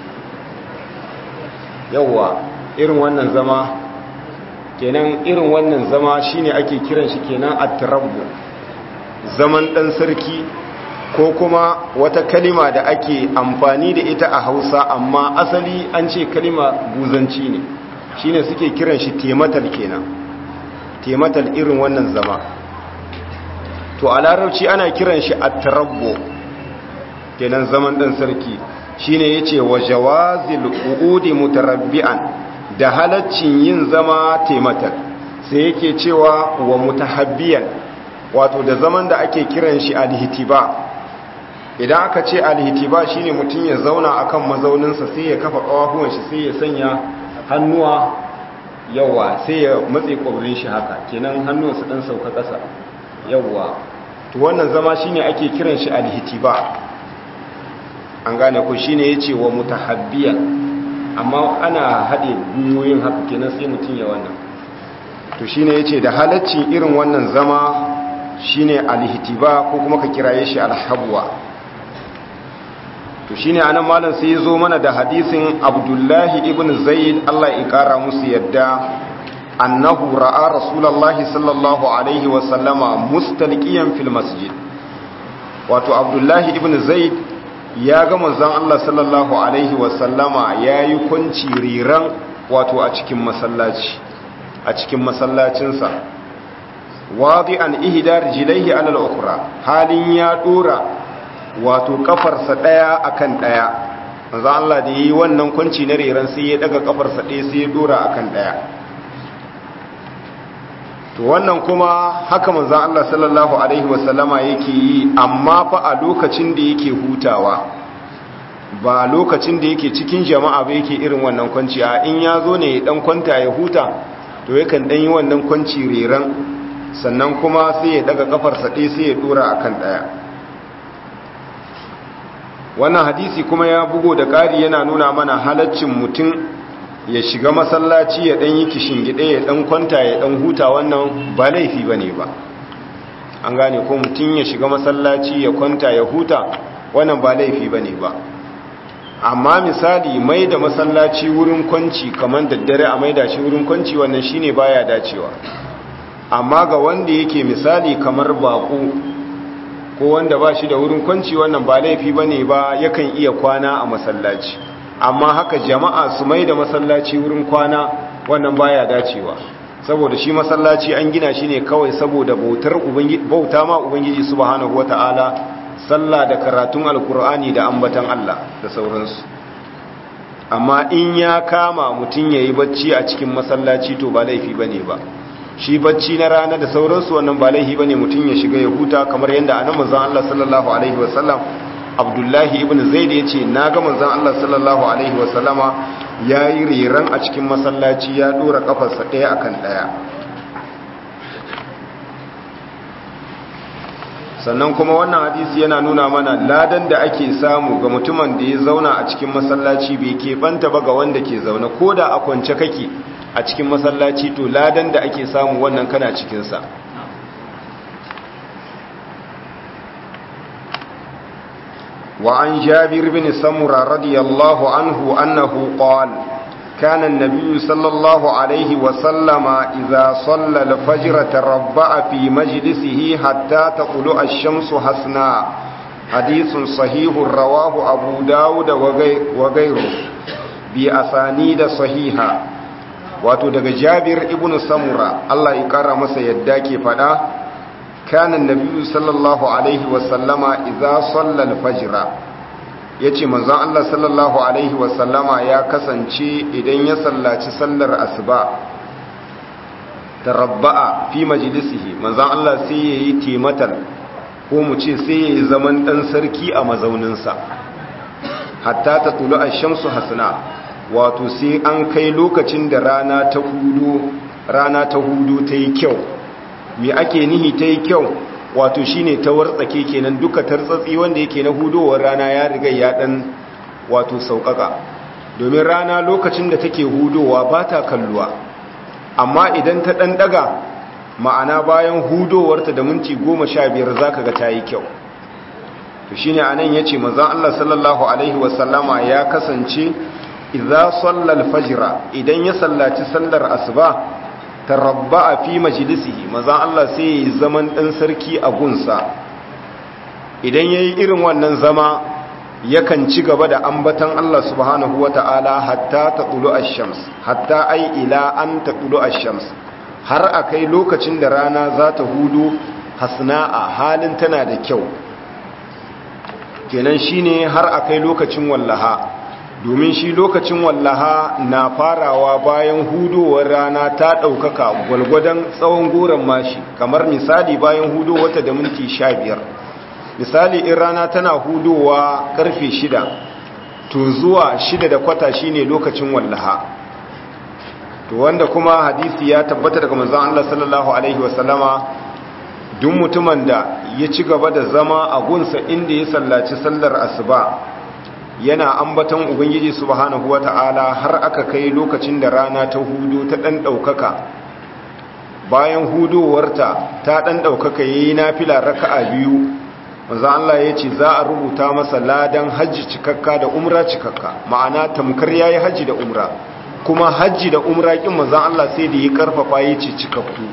yawwa irin wannan zama kenan irin wannan zama shine ake kiran shi kenan at-tarabbu zaman dan sarki ko kuma wata kalima da ake amfani da ita a Hausa amma asali an ce kalima buzanci ne shine suke kiran shi tematal kenan tematal irin wannan zama to a larabci ana kiran shi at-tarabbu kenan zaman dan sarki shine yace wa jawazil uudi mutarabbi'an da halaccin yin zama taimatar sai yake cewa wa mutahabbiyan wato da zaman da ake kiran shi alhitiba idan aka ce alhitiba shine mutum ya zauna akan mazauninsa sai ya kafa kawafuwan shi sai ya sanya hannuwa yawa sai ya matse kwabrin shi haka kenan hannuwansa dan sauka ƙasa yawa to wannan zama shine ake kiran shi alhitiba an gane ko shine yace wa mutahabbiyan amma ana haɗe gwiwoyin haka kenan sai mutum ya wannan to shine yace da halaccin irin wannan zama shine alhitiba ko kuma ka kiraye shi alhabwa to shine anan malam sai yazo mana da hadisin Abdullahi ibn Zaid Allah ya kara musu yadda annahu ra'a rasulullahi sallallahu alaihi wa sallama mustalqiyan fil masjid wato Abdullahi ibn Zaid ya ga manzon Allah sallallahu alaihi wa sallama yayi kunci riran wato a cikin masallaci a cikin masallacinsa wadi an ihdar jilaihi ala al-ukhra halin ya dora wato kafarsa daya akan daya manzo Allah da yi wannan kunci na reran sai ya daga kafarsa daya sai ya dora akan daya to wannan kuma haka manzo Allah sallallahu alaihi wasallama yake yi amma fa a lokacin da yake hutawa ba lokacin da yake cikin jama'a ba yake irin wannan kwanci a in ya zo ne dan kwanta ya huta to yakan dan yi wannan kwanci reran sannan kuma sai ya daga kafarsa ɗaya sai ya dora akan ɗaya wannan hadisi kuma ya bugo da ƙari yana nuna mana halaccin mutum ya shiga masallaci ya ɗan yi gida ya ɗan kwanta ya ɗan huta wannan ba laifi ba ne ba an gane ko mutum ya shiga masallaci ya kwanta ya huta wannan ba laifi ba ne ba amma misali mai da masallaci wurin kwanci kamar daddare a mai da shi wurin kwanci wannan shine baya dacewa amma ga wanda yake misali kamar bako ko wanda ba shi da wurin kwanci wannan ba laifi ba ne ba yakan iya kwana a masallaci amma haka jama'a su mai da masallaci wurin kwana wannan baya dacewa saboda shi masallaci an gina shi ne kawai saboda bautar bauta ma ubangiji subhanahu wata'ala sallah da karatun alkur'ani da ambatan Allah da sauransu amma in ya kama mutum yayi bacci a cikin masallaci to ba laifi bane ba shi bacci na rana da sauransu wannan ba laifi bane mutum ya shiga ya huta kamar yadda annabi manzon Allah sallallahu alaihi wasallam Abdullahi ibn Zaid yace naga manzon Allah sallallahu alaihi wasallama yayi riran a cikin masallaci ya dora kafarsa daya akan daya sannan kuma wannan hadisi yana nuna mana ladan da ake samu ga mutumin da ya zauna a cikin masallaci bai keɓanta ba ga wanda ke zaune ko da a kwance kake a cikin masallaci to ladan da ake samu wannan kana cikinsa وعن جابر بن سمرة رضي الله عنه أنه قال كان النبي صلى الله عليه وسلم إذا صلى الفجر تربع في مجلسه حتى تطلع الشمس حسنا حديث صحيح رواه أبو داود وغيره بأسانيد صحيحة wato daga jabir ibn samura Allah ya kara masa yadda ke fada kana nabiyyu sallallahu alaihi wasallama idza salla al-fajr yace manzon Allah sallallahu alaihi wasallama ya kasance idan ya sallaci sallar asuba tarabba'a fi majlisihi manzon Allah sai yayi timatal ko mu ce sai yayi zaman dan sarki a mazauninsa hatta ta tulu ash-shamsu hasna wato sai an kai lokacin da rana ta hudu rana ta hudu ta yi kyau me ake nihi ta yi kyau wato shine ta wartsake kenan duka tartsatsi wanda yake na hudowar rana ya riga ya dan wato sauƙaƙa domin rana lokacin da take hudowa ba ta kalluwa amma idan ta ɗan ɗaga ma'ana bayan hudowarta da minti goma sha biyar za ka ga ta yi kyau to shine anan ya ce manzan Allah sallallahu Alaihi wasallama ya kasance idza sallal fajra idan ya sallaci sallar asuba tarabba'a fi majlisihi manzon Allah sai yayi zaman dan sarki a gunsa idan yayi irin wannan zama yakan ci gaba da ambatan Allah subhanahu wata'ala hatta taqulu ash-shams hatta ai ila an taqulu ash-shams har akai lokacin da rana za ta hudu hasna'a halin tana da kyau kenan shine har akai lokacin wallaha domin shi lokacin wallaha na farawa bayan hudowar rana ta ɗaukaka gwalgwadon tsawon goron mashi kamar misali bayan hudowarta da minti sha biyar misali in rana tana hudowa karfe shida to zuwa shida da kwata shine lokacin wallaha to wanda kuma hadisi ya tabbata daga manzon Allah sallallahu alaihi wasallama duk mutumin da ya ci gaba da zama a gunsa inda ya sallaci sallar asuba yana ambaton ubangiji subhanahu wata'ala har aka kai lokacin da rana ta hudu ta dan daukaka bayan hudowarta ta dan daukaka yayi nafila raka'a biyu manzo Allah ya ce za a rubuta masa ladan hajji cikakka da umra cikakka ma'ana tamkar yayi hajji da umra kuma hajji da umra kin manzo Allah sai da ya karfafa ya ce cikakku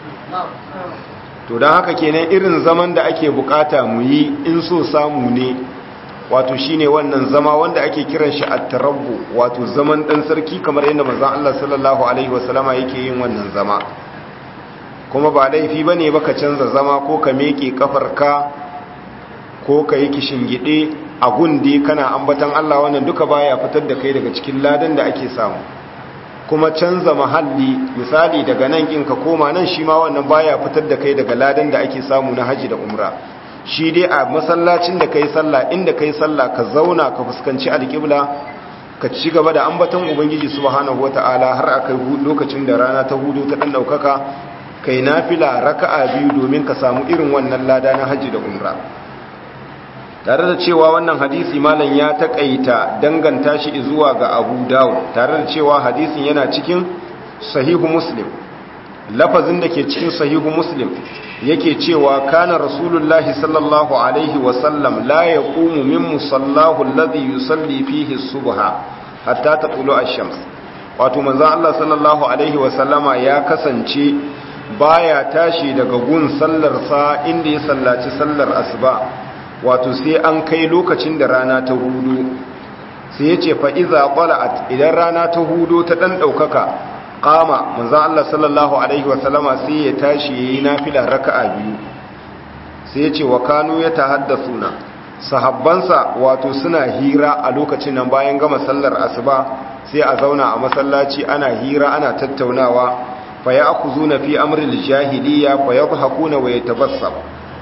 to dan haka kenan irin zaman da ake bukata mu yi in so samu ne wato shine wannan zama wanda ake kiran shi at-tarabbu wato zaman dan sarki kamar yadda manzo Allah sallallahu alaihi wasallama yake yin wannan zama kuma ba laifi bane ba ka canza zama ko ka meke kafarka ko ka yi gide a gundi kana ambatan Allah wannan duka baya fitar da kai daga cikin ladan da ake samu kuma canza mahalli misali daga nan kin ka koma nan shi ma wannan baya fitar da kai daga ladan da ake samu na haji da umra shi dai a masallacin da kai sallah inda kai sallah ka zauna ka fuskanci alƙibla ka ci gaba da ambaton ubangiji subhanahu wataala har akai lokacin da rana ta hudu ta dan daukaka kai nafila raka'a biyu domin ka samu irin wannan lada na haji da umra tare da cewa wannan hadisi malam ya takaita danganta shi zuwa ga Abu Dawud tare da cewa hadisin yana cikin sahihu Muslim lafazin da ke cikin sahihu Muslim yake cewa kana rasulullahi sallallahu alaihi wa sallam la yaqumu min musallahu alladhi yusalli fihi subha hatta tatlu ash-shams wato manzo Allah sallallahu alaihi wa sallama ya kasance baya tashi daga gun sallarsa inda ya sallaci sallar asuba wato sai an kai lokacin da rana ta hudu sai ya ce fa'iza ƙwala'at idan rana ta hudu ta ɗan ɗaukaka ƙama manzan Allah sallallahu Alaihi wasallama sai ya tashi ya yi nafila raka'a biyu sai ya ce wa kanu ya ta haddasa na sahabbansa wato suna hira a lokacin nan bayan gama sallar asuba sai a zauna a masallaci ana hira ana tattaunawa fa ya aku zuna fi amril jahiliya fa ya hakuna wa ya tabassam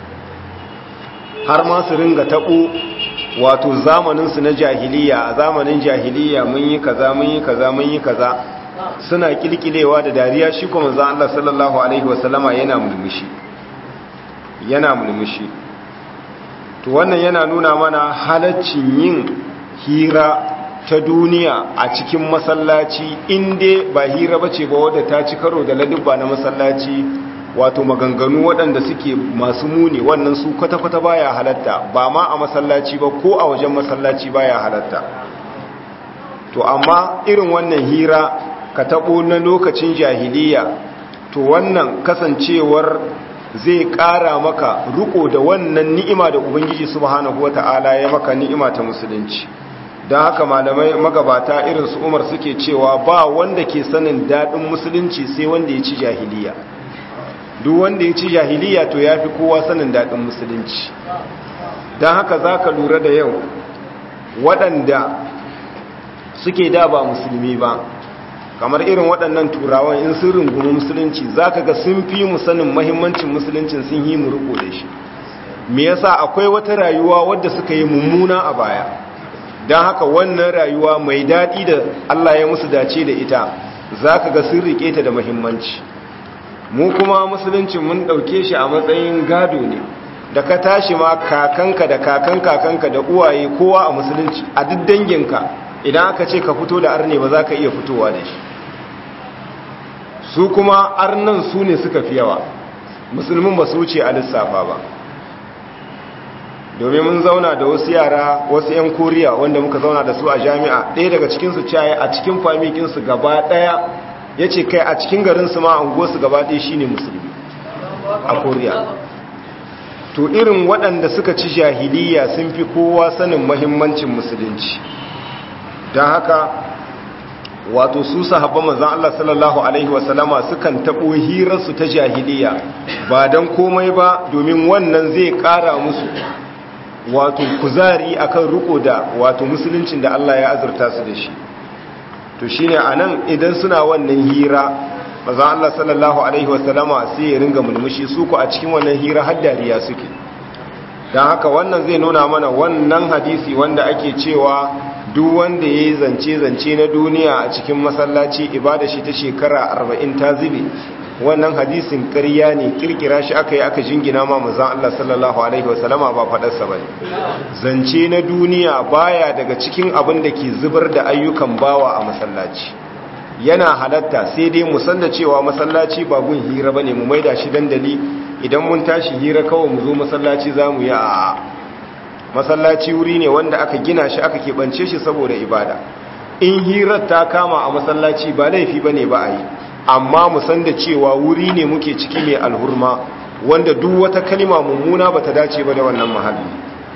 har ma su ringa taɓo wato zamaninsu na jahiliya a zamanin jahiliya mun yi kaza mun yi kaza mun yi kaza suna kilkilewa da dariya shi kuma za Allah sallallahu alaihi wasallama yana mulmushi yana mulmushi to wannan yana nuna mana halaccin yin hira ta duniya a cikin masallaci inda ba hira bace ba wadda ta ci karo da ladubba na masallaci wato maganganu waɗanda suke masu muni wannan su kwata-kwata baya halatta ba ma a masallaci ba ko a wajen masallaci baya halatta to amma irin wannan hira ka taɓo na lokacin jahiliya to wannan kasancewar zai ƙara maka riko da wannan ni'ima da ubangiji subhanahu wata'ala ya maka ni'ima ta musulunci don haka malamai magabata irin su umar suke cewa ba wanda ke sanin daɗin musulunci sai wanda ya ci jahiliya duk wanda ya ci jahiliya to ya fi kowa sanin daɗin musulunci don haka za ka lura da yau waɗanda suke da ba musulmi ba kamar irin waɗannan turawan in sun rungumi musulunci za ka ga sun fi mu sanin mahimmancin musuluncin sun yi mu riko da shi me yasa akwai wata rayuwa wadda suka yi mummuna a baya don haka wannan rayuwa mai daɗi da Allah ya musu dace da ita za ka ga sun riƙe ta da mahimmanci mu kuma musulunci mun ɗauke shi a matsayin gado ne da ka tashi ma kakanka da kakan kakanka da uwaye kowa a musulunci a duk danginka idan aka ce ka fito da arne ba za ka iya fitowa da shi su kuma arnan su ne suka fi yawa musulmin ba su wuce a lissafa ba domin mun zauna da wasu yara wasu 'yan koriya wanda muka zauna da su a jami'a ɗaya daga cikinsu caye a cikin famikinsu gaba ɗaya ya ce kai a cikin garinsu ma unguwarsu gaba ɗaya shi ne musulmi a koriya to irin waɗanda suka ci jahiliya sun fi kowa sanin mahimmancin musulunci don haka wato su sahabban manzan Allah sallallahu Alaihi wasallama sukan taɓo hirarsu ta jahiliya ba don komai ba domin wannan zai ƙara musu wato kuzari akan riko da wato musuluncin da Allah ya azurta su da shi to shine anan idan suna wannan hira maza Allah sallallahu alaihi wasallama sai ya ringa mulmushi su ku a cikin wannan hira har dariya suke dan haka wannan zai nuna mana wannan hadisi wanda ake cewa duk wanda yayi zance zance na duniya a cikin masallaci ibada shi ta shekara 40 ta zube wannan hadisin ƙarya ne kirkira shi aka yi aka jingina ma mazan Allah sallallahu Alaihi wasallama ba faɗarsa ba ne zance na duniya baya daga cikin abin da ke zubar da ayyukan bawa a masallaci yana halatta sai dai mu san da cewa masallaci ba gun hira bane mu maida shi dandali idan mun tashi hira kawai mu zo masallaci zamu yi a masallaci wuri ne wanda aka gina shi aka keɓance shi saboda ibada in hirar ta kama a masallaci ba laifi bane ba a yi amma mu san da cewa wuri ne muke ciki mai alhurma wanda duk wata kalima mummuna bata dace ba da wannan mahalli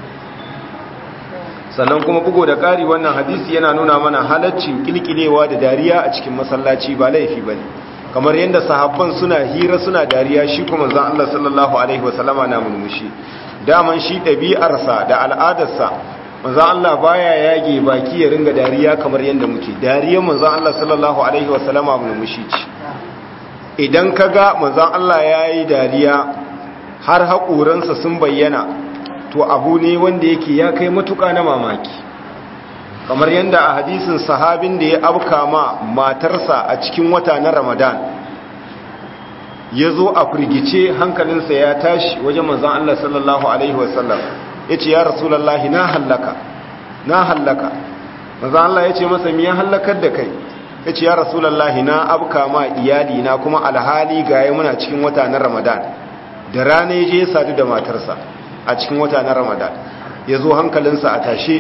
sannan kuma bugo da ƙari wannan hadisi yana nuna mana halaccin kilkilewa da dariya a cikin masallaci ba laifi ba ne kamar yadda sahabban suna hira suna dariya shi kuma zan Allah sallallahu alaihi wasallama na mulmushi daman shi ɗabi'arsa da al'adarsa manzan Allah baya yage baki ya ringa dariya kamar yadda muke dariyar manzan Allah sallallahu alaihi wasallama mulmushi ce idan ka ga manzan Allah ya yi dariya har haƙoransa sun bayyana to abu ne wanda yake ya kai matuƙa na mamaki kamar yadda a hadisin sahabin da ya abka ma matarsa a cikin wata na ramadan ya zo a firgice hankalinsa ya tashi wajen manzan Allah sallallahu Alaihi wasallam ya ce ya rasulallah na hallaka na hallaka manzan Allah ya ce masa miya hallakar da kai ya ce ya rasulallah na abka ma iyali na kuma alhali gaya muna cikin wata na ramadan da rana ya je ya sadu da matarsa a cikin wata na ramadan ya zo hankalinsa a tashe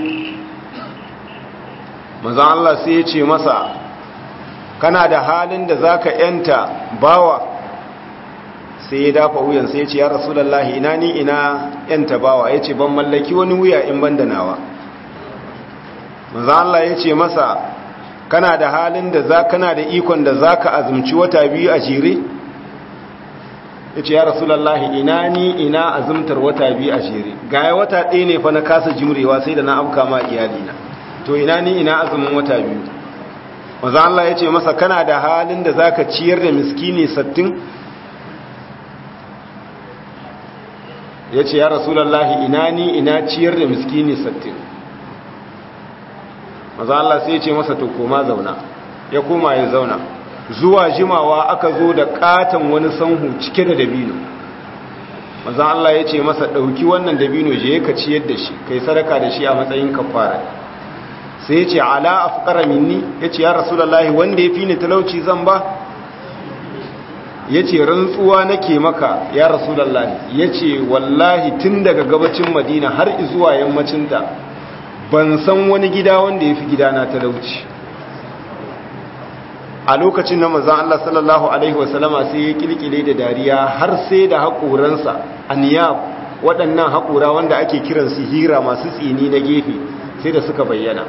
manzan Allah sai ya ce masa kana da halin da za ka yanta bawa sai ya dafa wuyan sai ya ce ya rasulallahi ina ni ina yanta bawa ya ce ban mallaki wani wuya in ban da nawa manzan Allah ya ce masa kana da halin da za kana da ikon da za ka azumci wata biyu a jere ya ce ya rasulallahi ina ni ina azumtar wata biyu a jere gaya wata ɗaya ne fa na kasa jimrewa sai da na afka ma iyalina to ina ni ina azumin wata biyu maza Allah ya ce masa kana da halin da za ka ciyar da miskini sattin ya ce ya rasulallahi ina ni ina ciyar da miskini sattin maza Allah sai ya ce masa to koma zauna ya koma ya zauna zuwa jimawa aka zo da katon wani sanhu cike da dabino maza Allah ya ce masa ɗauki wannan dabino je ka ciyar da shi kai sadaka da shi a matsayin kafara sai ya ce ala afqara minni ya ce ya rasulullahi wanda ya fi ni talauci zan ba ya ce rantsuwa nake maka ya rasulullahi ya ce wallahi tun daga gabacin madina har zuwa yammacinta ban san wani gida wanda ya fi gidana talauci a lokacin na manzan Allah sallallahu Alaihi wasallama sai ya kilkile da dariya har sai da haƙoransa aniyab waɗannan haƙora wanda ake kiransu hira masu tsini na gefe sai da suka bayyana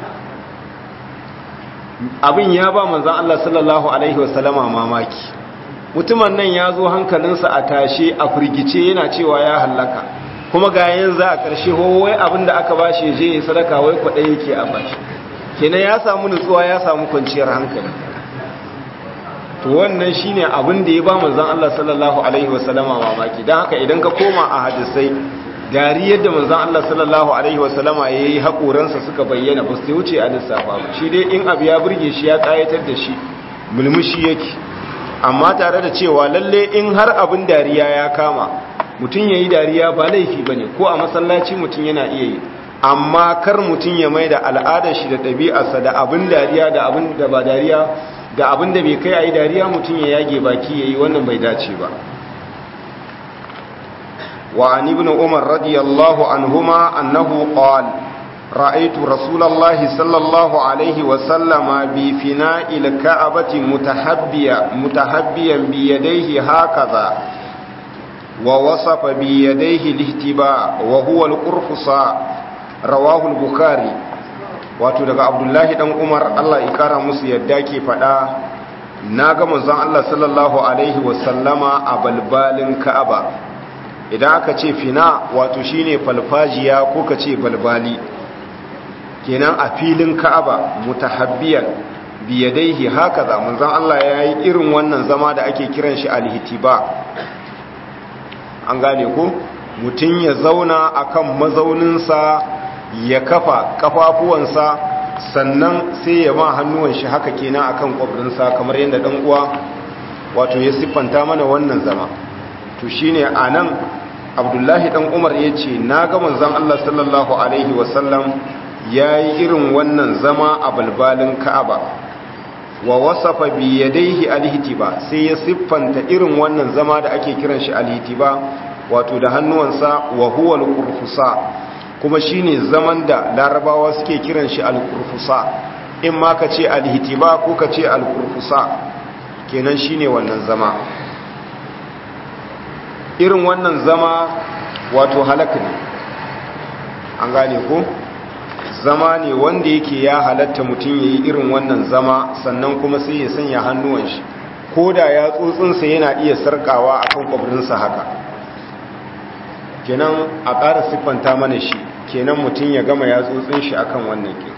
abin ya ba manzan Allah sallallahu Alaihi wasallama mamaki mutumin nan ya zo hankalinsa a tashe a firgice yana cewa ya hallaka kuma ga yanzu a ƙarshe wai abin da aka bashi je ya sadaka wai kwaɗe yake a bashi kenan ya samu nutsuwa ya samu kwanciyar hankali to wannan shine abin da ya ba manzon Allah sallallahu alaihi wasallama mamaki dan haka idan ka koma a hadisai dariyar da manzon Allah sallallahu alaihi wasallama yayi hakoransa suka bayyana ba su wuce a lissafa ba shi dai in abu ya burge shi ya kayatar da shi mulmushi yake amma tare da cewa lalle in har abin dariya ya kama mutum yayi dariya ba laifi bane ko a masallaci mutum yana iya yi amma kar mutum ya mai da al'adar shi da ɗabi'arsa da abin dariya da abin da ba dariya da abin da bai kai a yi dariya mutum ya yage baki ya yi wannan bai dace ba wa an ibn umar radiyallahu anhuma annahu qal ra'aytu rasulallahi sallallahu alaihi wa sallama bi fina'il ka'abati mutahabbiya mutahabbiyan bi yadayhi hakaza wa wasafa bi yadayhi lihtiba wa huwa al-qurfusa rawahu al-bukhari wato daga abdullahi dan umar allah ikara musu yadda ke fada na ga manzon allah sallallahu alaihi wasallama a balbalin ka'aba idan aka ce fina wato shine falfajiya ko ka ce balbali kenan a filin ka'aba mutahabbiyan biyadaihi haka za manzon allah ya yi irin wannan zama da ake kiran shi alhitiba an gane ko mutum ya zauna akan mazauninsa ya kafa kafafuwansa sannan sai ya ma hannuwan shi haka kenan akan kwabrinsa kamar yadda dan uwa wato ya siffanta mana wannan zama to shine anan Abdullahi dan Umar yace naga manzon Allah sallallahu alaihi wasallam yayi irin wannan zama a balbalin Ka'aba wa wasafa bi yadayhi alhitiba sai ya siffanta irin wannan zama da ake kiran shi alhitiba wato da hannuwansa wa huwa alqurfusa kuma shine zaman da larabawa suke kiran shi alqurfusa in ma ka ce alhitiba ko ka ce alqurfusa kenan shine wannan zama irin wannan zama wato halak ne an gane ko zama ne wanda yake ya halatta mutum ya yi irin wannan zama sannan kuma sai ya sanya hannuwan shi ko da ya tsotsinsa yana iya sarkawa a kan kwabirinsa haka kenan a ƙara siffanta mana shi kenan mutum ya gama ya tsotsin shi akan wannan ke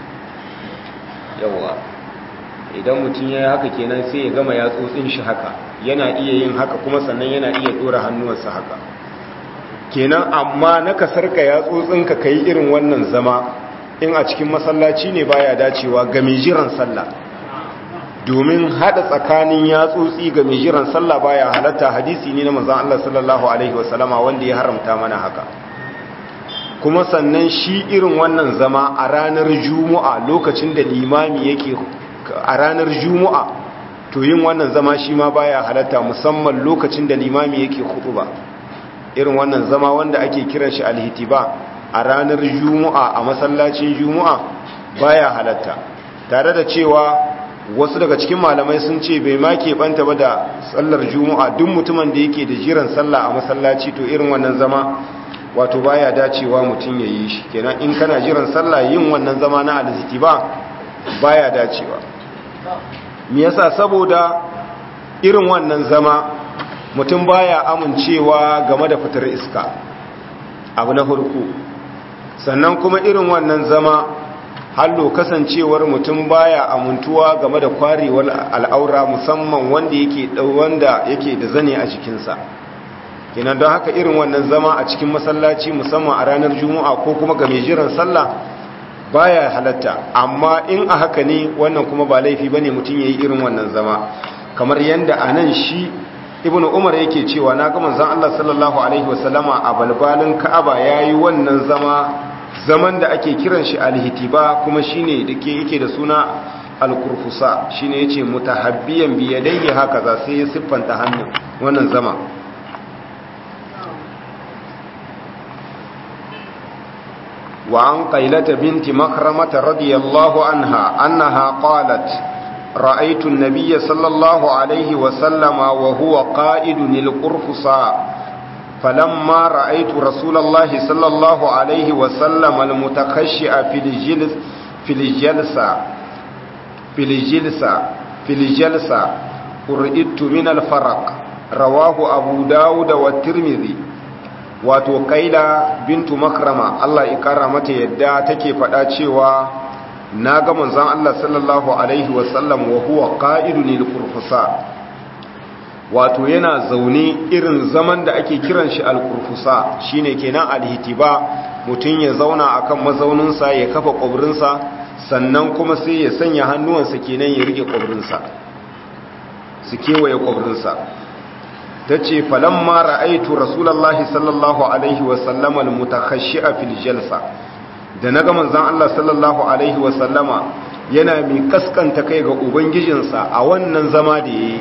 yawa idan mutum ya yi haka kenan sai ya gama ya tsotsin shi haka yana iya yin haka kuma sannan yana iya ɗora hannuwansa haka kenan amma na ka sarka ya tsotsinka ka yi irin wannan zama in a cikin masallaci ne baya dacewa ga mai jiran sallah domin hada tsakanin yatsotsi ga mai jiran sallah baya halatta hadisi ne na manzon Allah sallallahu alaihi wasallama wanda ya haramta mana haka kuma sannan shi irin wannan zama a ranar juma'a lokacin da limami yake a ranar juma'a to yin wannan zama shi ma baya halatta musamman lokacin da limami yake ba irin wannan zama wanda ake kiran shi alhitiba a ranar juma'a a masallacin juma'a baya halatta tare da cewa wasu daga cikin malamai sun ce bai ma keɓanta ba da sallar juma'a duk mutumin da yake da jiran sallah a masallaci to irin wannan zama wato baya dacewa mutum ya yi shi kenan in kana jiran sallah yin wannan zama na alziti ba baya dacewa me yasa saboda irin wannan zama mutum baya amincewa game da fitar iska abu na farko sannan kuma irin wannan zama hallo kasancewar mutum baya amintuwa game da kwarewar al'aura musamman wanda yake wanda yake da zane a jikinsa kenan don haka irin wannan zama a cikin masallaci musamman a ranar juma'a ko kuma ga mai jiran sallah baya halatta amma in a haka ne wannan kuma ba laifi bane mutum yayi irin wannan zama kamar yanda anan shi ibnu umar yake cewa na ga manzon Allah sallallahu alaihi wasallama a balbalin ka'aba yayi wannan zama zaman da ake kiran shi alhitiba kuma shine dake yake da suna alkurfusa shine yace mutahabbiyan bi yadayhi hakaza sai ya siffanta hannun wannan zama wa an qailata binti makramata radiyallahu anha annaha qalat رأيت النبي صلى الله عليه وسلم وهو قائد للقرفصا فلما رأيت رسول الله صلى الله عليه وسلم المتخشع في الجلس في الجلسة في الجلسة في الجلسة قرئت من الفرق رواه أبو داود والترمذي wato kaila bintu makrama Allah ya kara mata yadda take faɗa cewa na ga manzon Allah sallallahu alaihi wasallam wa huwa qa'idun lil qurfusa wato yana zaune irin zaman da ake kiran shi al-qurfusa shine kenan al-hitiba mutun ya zauna akan mazauninsa ya kafa kwabrinsa sannan kuma sai ya sanya hannuwansa kenan ya rike kwabrinsa su kewaye kwabrinsa tace falamma ra'aitu rasulullahi sallallahu alaihi wasallam al-mutakhashshi'a fil jalsa da na ga manzan Allah sallallahu Alaihi wasallama yana mai kaskanta kai ga Ubangijinsa a wannan zama da ya yi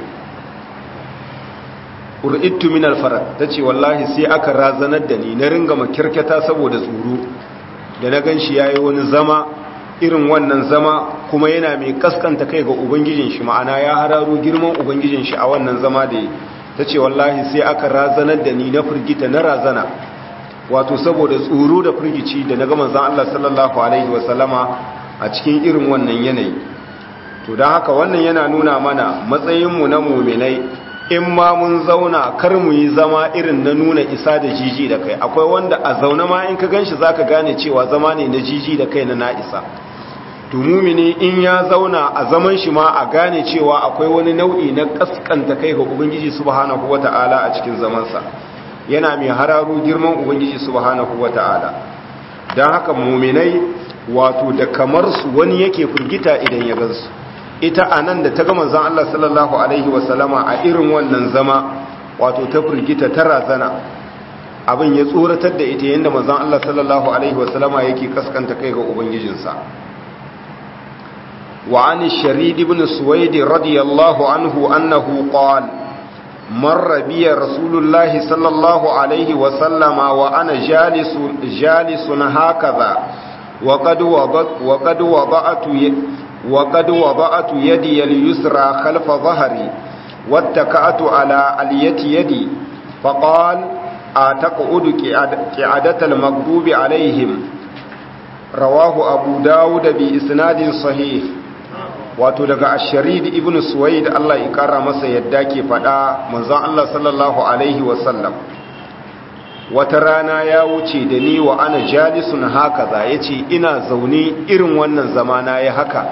ƙur'ittu min alfarar ta ce wallahi sai aka razanar da ni na ringa makirketa saboda tsoro da na gan shi ya yi wani zama irin wannan zama kuma yana mai kaskanta kai ga Ubangijin shi ma'ana ya hararo girman Ubangijin shi a wannan zama da ya ta ce wallahi sai aka razanar da ni na firgita na razana wato saboda tsoro da firgici da na gama zan Allah sallallahu Alaihi wasallama a cikin irin wannan yanayi to don haka wannan yana nuna mana matsayinmu na muminai in ma mun zauna kar mu yi zama irin na nuna isa da jiji da kai akwai wanda a zaune ma in ka ganshi za ka gane cewa zama ne na jiji da kai na na'isa to mumini in ya zauna a zaman shi ma a gane cewa akwai wani nau'i na kaskanta kai ga ubangiji subhanahu wata'ala a cikin zamansa yana mai hararo girman ubangiji subhanahu wata'ala don haka muminai wato da kamar su wani yake firgita idan ya gansu ita a nan da ta gama zan Allah sallallahu alaihi wasallama a irin wannan zama wato ta firgita ta razana abin ya tsoratar da ita yadda manzan Allah sallallahu alaihi wasallama yake kaskanta kai ga ubangijinsa وعن الشريد بن سويد رضي الله عنه أنه قال مر بي رسول الله صلى الله عليه وسلم وأنا جالس جالس هكذا وقد وضعت وقد وضعت وقد وضعت يدي اليسرى خلف ظهري واتكأت على الية يدي فقال أتقعد قعدة المغضوب عليهم رواه أبو داود بإسناد صحيح wato daga asharid ibn suwaid Allah ya kara masa yadda ke fada manzon Allah sallallahu alaihi wasallam wata rana ya wuce da ni wa ana jalisun haka za yace ina zaune irin wannan zamana ya haka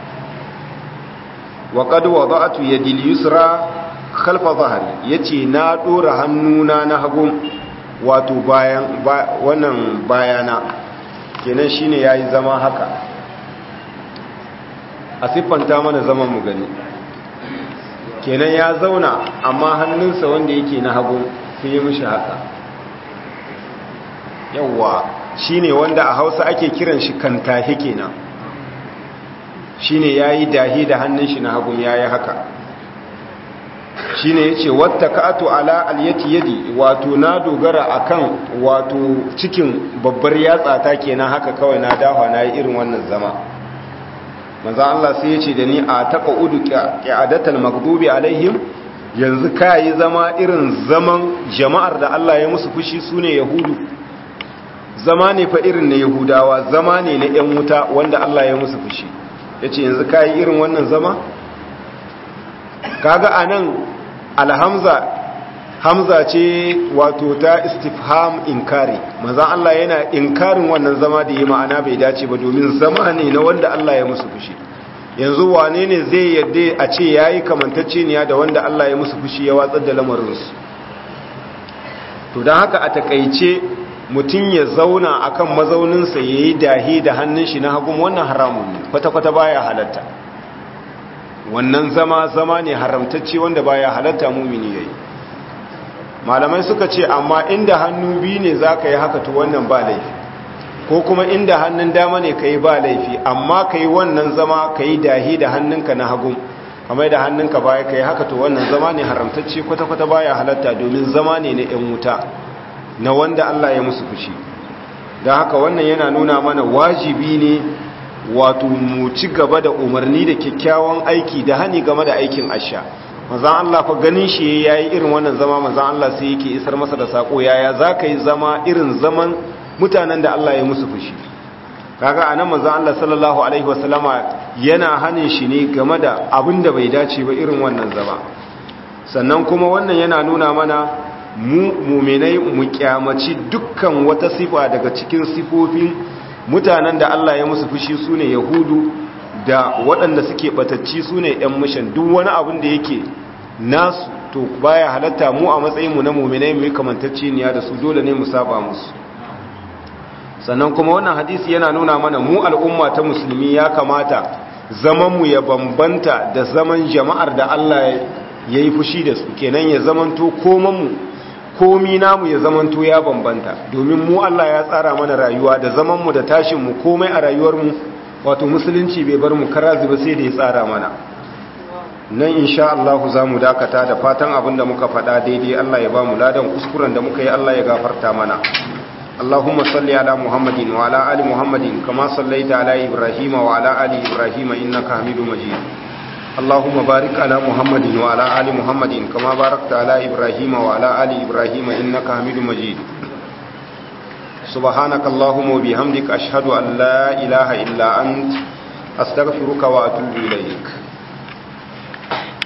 wa qad wada'tu yadi al-yusra khalfa dhahri yace na dora hannuna na hagu wato bayan wannan bayana kenan shine yayi zama haka a siffanta mana zaman mu gani kenan ya zauna amma hannunsa wanda yake na hagu sai ya mishi haka yawwa shine wanda a hausa ake kiran shi kantahi kenan shine yayi dahi da hannun shi na hagu yayi haka shine yace wattaka'atu ala alyati yadi wato na dogara akan wato cikin babbar yatsa ta kenan haka kawai na dafa nayi irin wannan zama manzo Allah sai yace da ni a taqaudu qi'adatal maghdubi alaihim yanzu kai zama irin zaman jama'ar da Allah ya musu fushi sune yahudu zama ne fa irin na yahudawa zama ne na yan wuta wanda Allah ya musu fushi yace yanzu kai irin wannan zama kaga anan alhamza hamza ce wato ta istifham inkari manzan Allah yana inkarin wannan zama da yi ma'ana bai dace ba domin zama ne na wanda Allah ya musu fushi yanzu wane ne zai yadda a ce ya yi kamantacceniya da wanda Allah ya musu fushi ya watsar da lamarinsu to don haka a takaice mutum ya zauna akan mazauninsa ya yi dahi da hannun shi na hagun wannan haramun ne kwata-kwata baya halatta wannan zama zama ne haramtacce wanda baya halatta mumini yayi malamai suka ce amma inda hannu biyu ne zaka yi haka to wannan ba laifi ko kuma inda hannun dama ne kai ba laifi amma kai wannan zama kai dahi da hannunka na hagu kamar da hannunka baya kai haka to wannan zama ne haramtacce kwata kwata baya halatta domin zama ne na yan wuta na wanda Allah ya musu fushi don haka wannan yana nuna mana wajibi ne wato mu ci gaba da umarni da kyakkyawan aiki da hani game da aikin asha mazan Allah fa ganin shi yayi irin wannan zama mazan Allah sai yake isar masa da sako yaya zaka yi zama irin zaman mutanen da Allah ya musu fushi kaga anan mazan Allah sallallahu alaihi wasallama yana hanin shi ne game da abin da bai dace ba irin wannan zama sannan kuma wannan yana nuna mana mu muminai mu kyamaci dukkan wata sifa daga cikin sifofin mutanen da Allah ya musu fushi su ne yahudu da waɗanda suke ɓatacci su ne ‘yan mishan duk wani abin da yake nasu to baya halatta mu a matsayinmu na muminai mu yi kamantacce niya da su dole ne mu saba musu sannan kuma wannan hadisi yana nuna mana mu al'umma ta musulmi ya kamata zamanmu ya bambanta da zaman jama'ar da Allah ya yi fushi da su kenan ya zamanto komanmu komi namu ya zamanto ya bambanta domin mu Allah ya tsara mana rayuwa da zamanmu da tashinmu komai a rayuwarmu wato musulunci bai bar mu karazi ba sai da ya tsara mana nan insha Allah za mu dakata da fatan abin da muka faɗa daidai Allah ya ba mu ladan kuskuren da muka yi Allah ya gafarta mana اللهم صل على محمد وعلى آل محمد كما صليت على إبراهيم وعلى آل إبراهيم إنك حميد مجيد اللهم بارك على محمد وعلى آل محمد كما باركت على إبراهيم وعلى آل إبراهيم إنك حميد مجيد سبحانك اللهم وبحمدك أشهد أن لا إله إلا أنت أستغفرك وأتوب إليك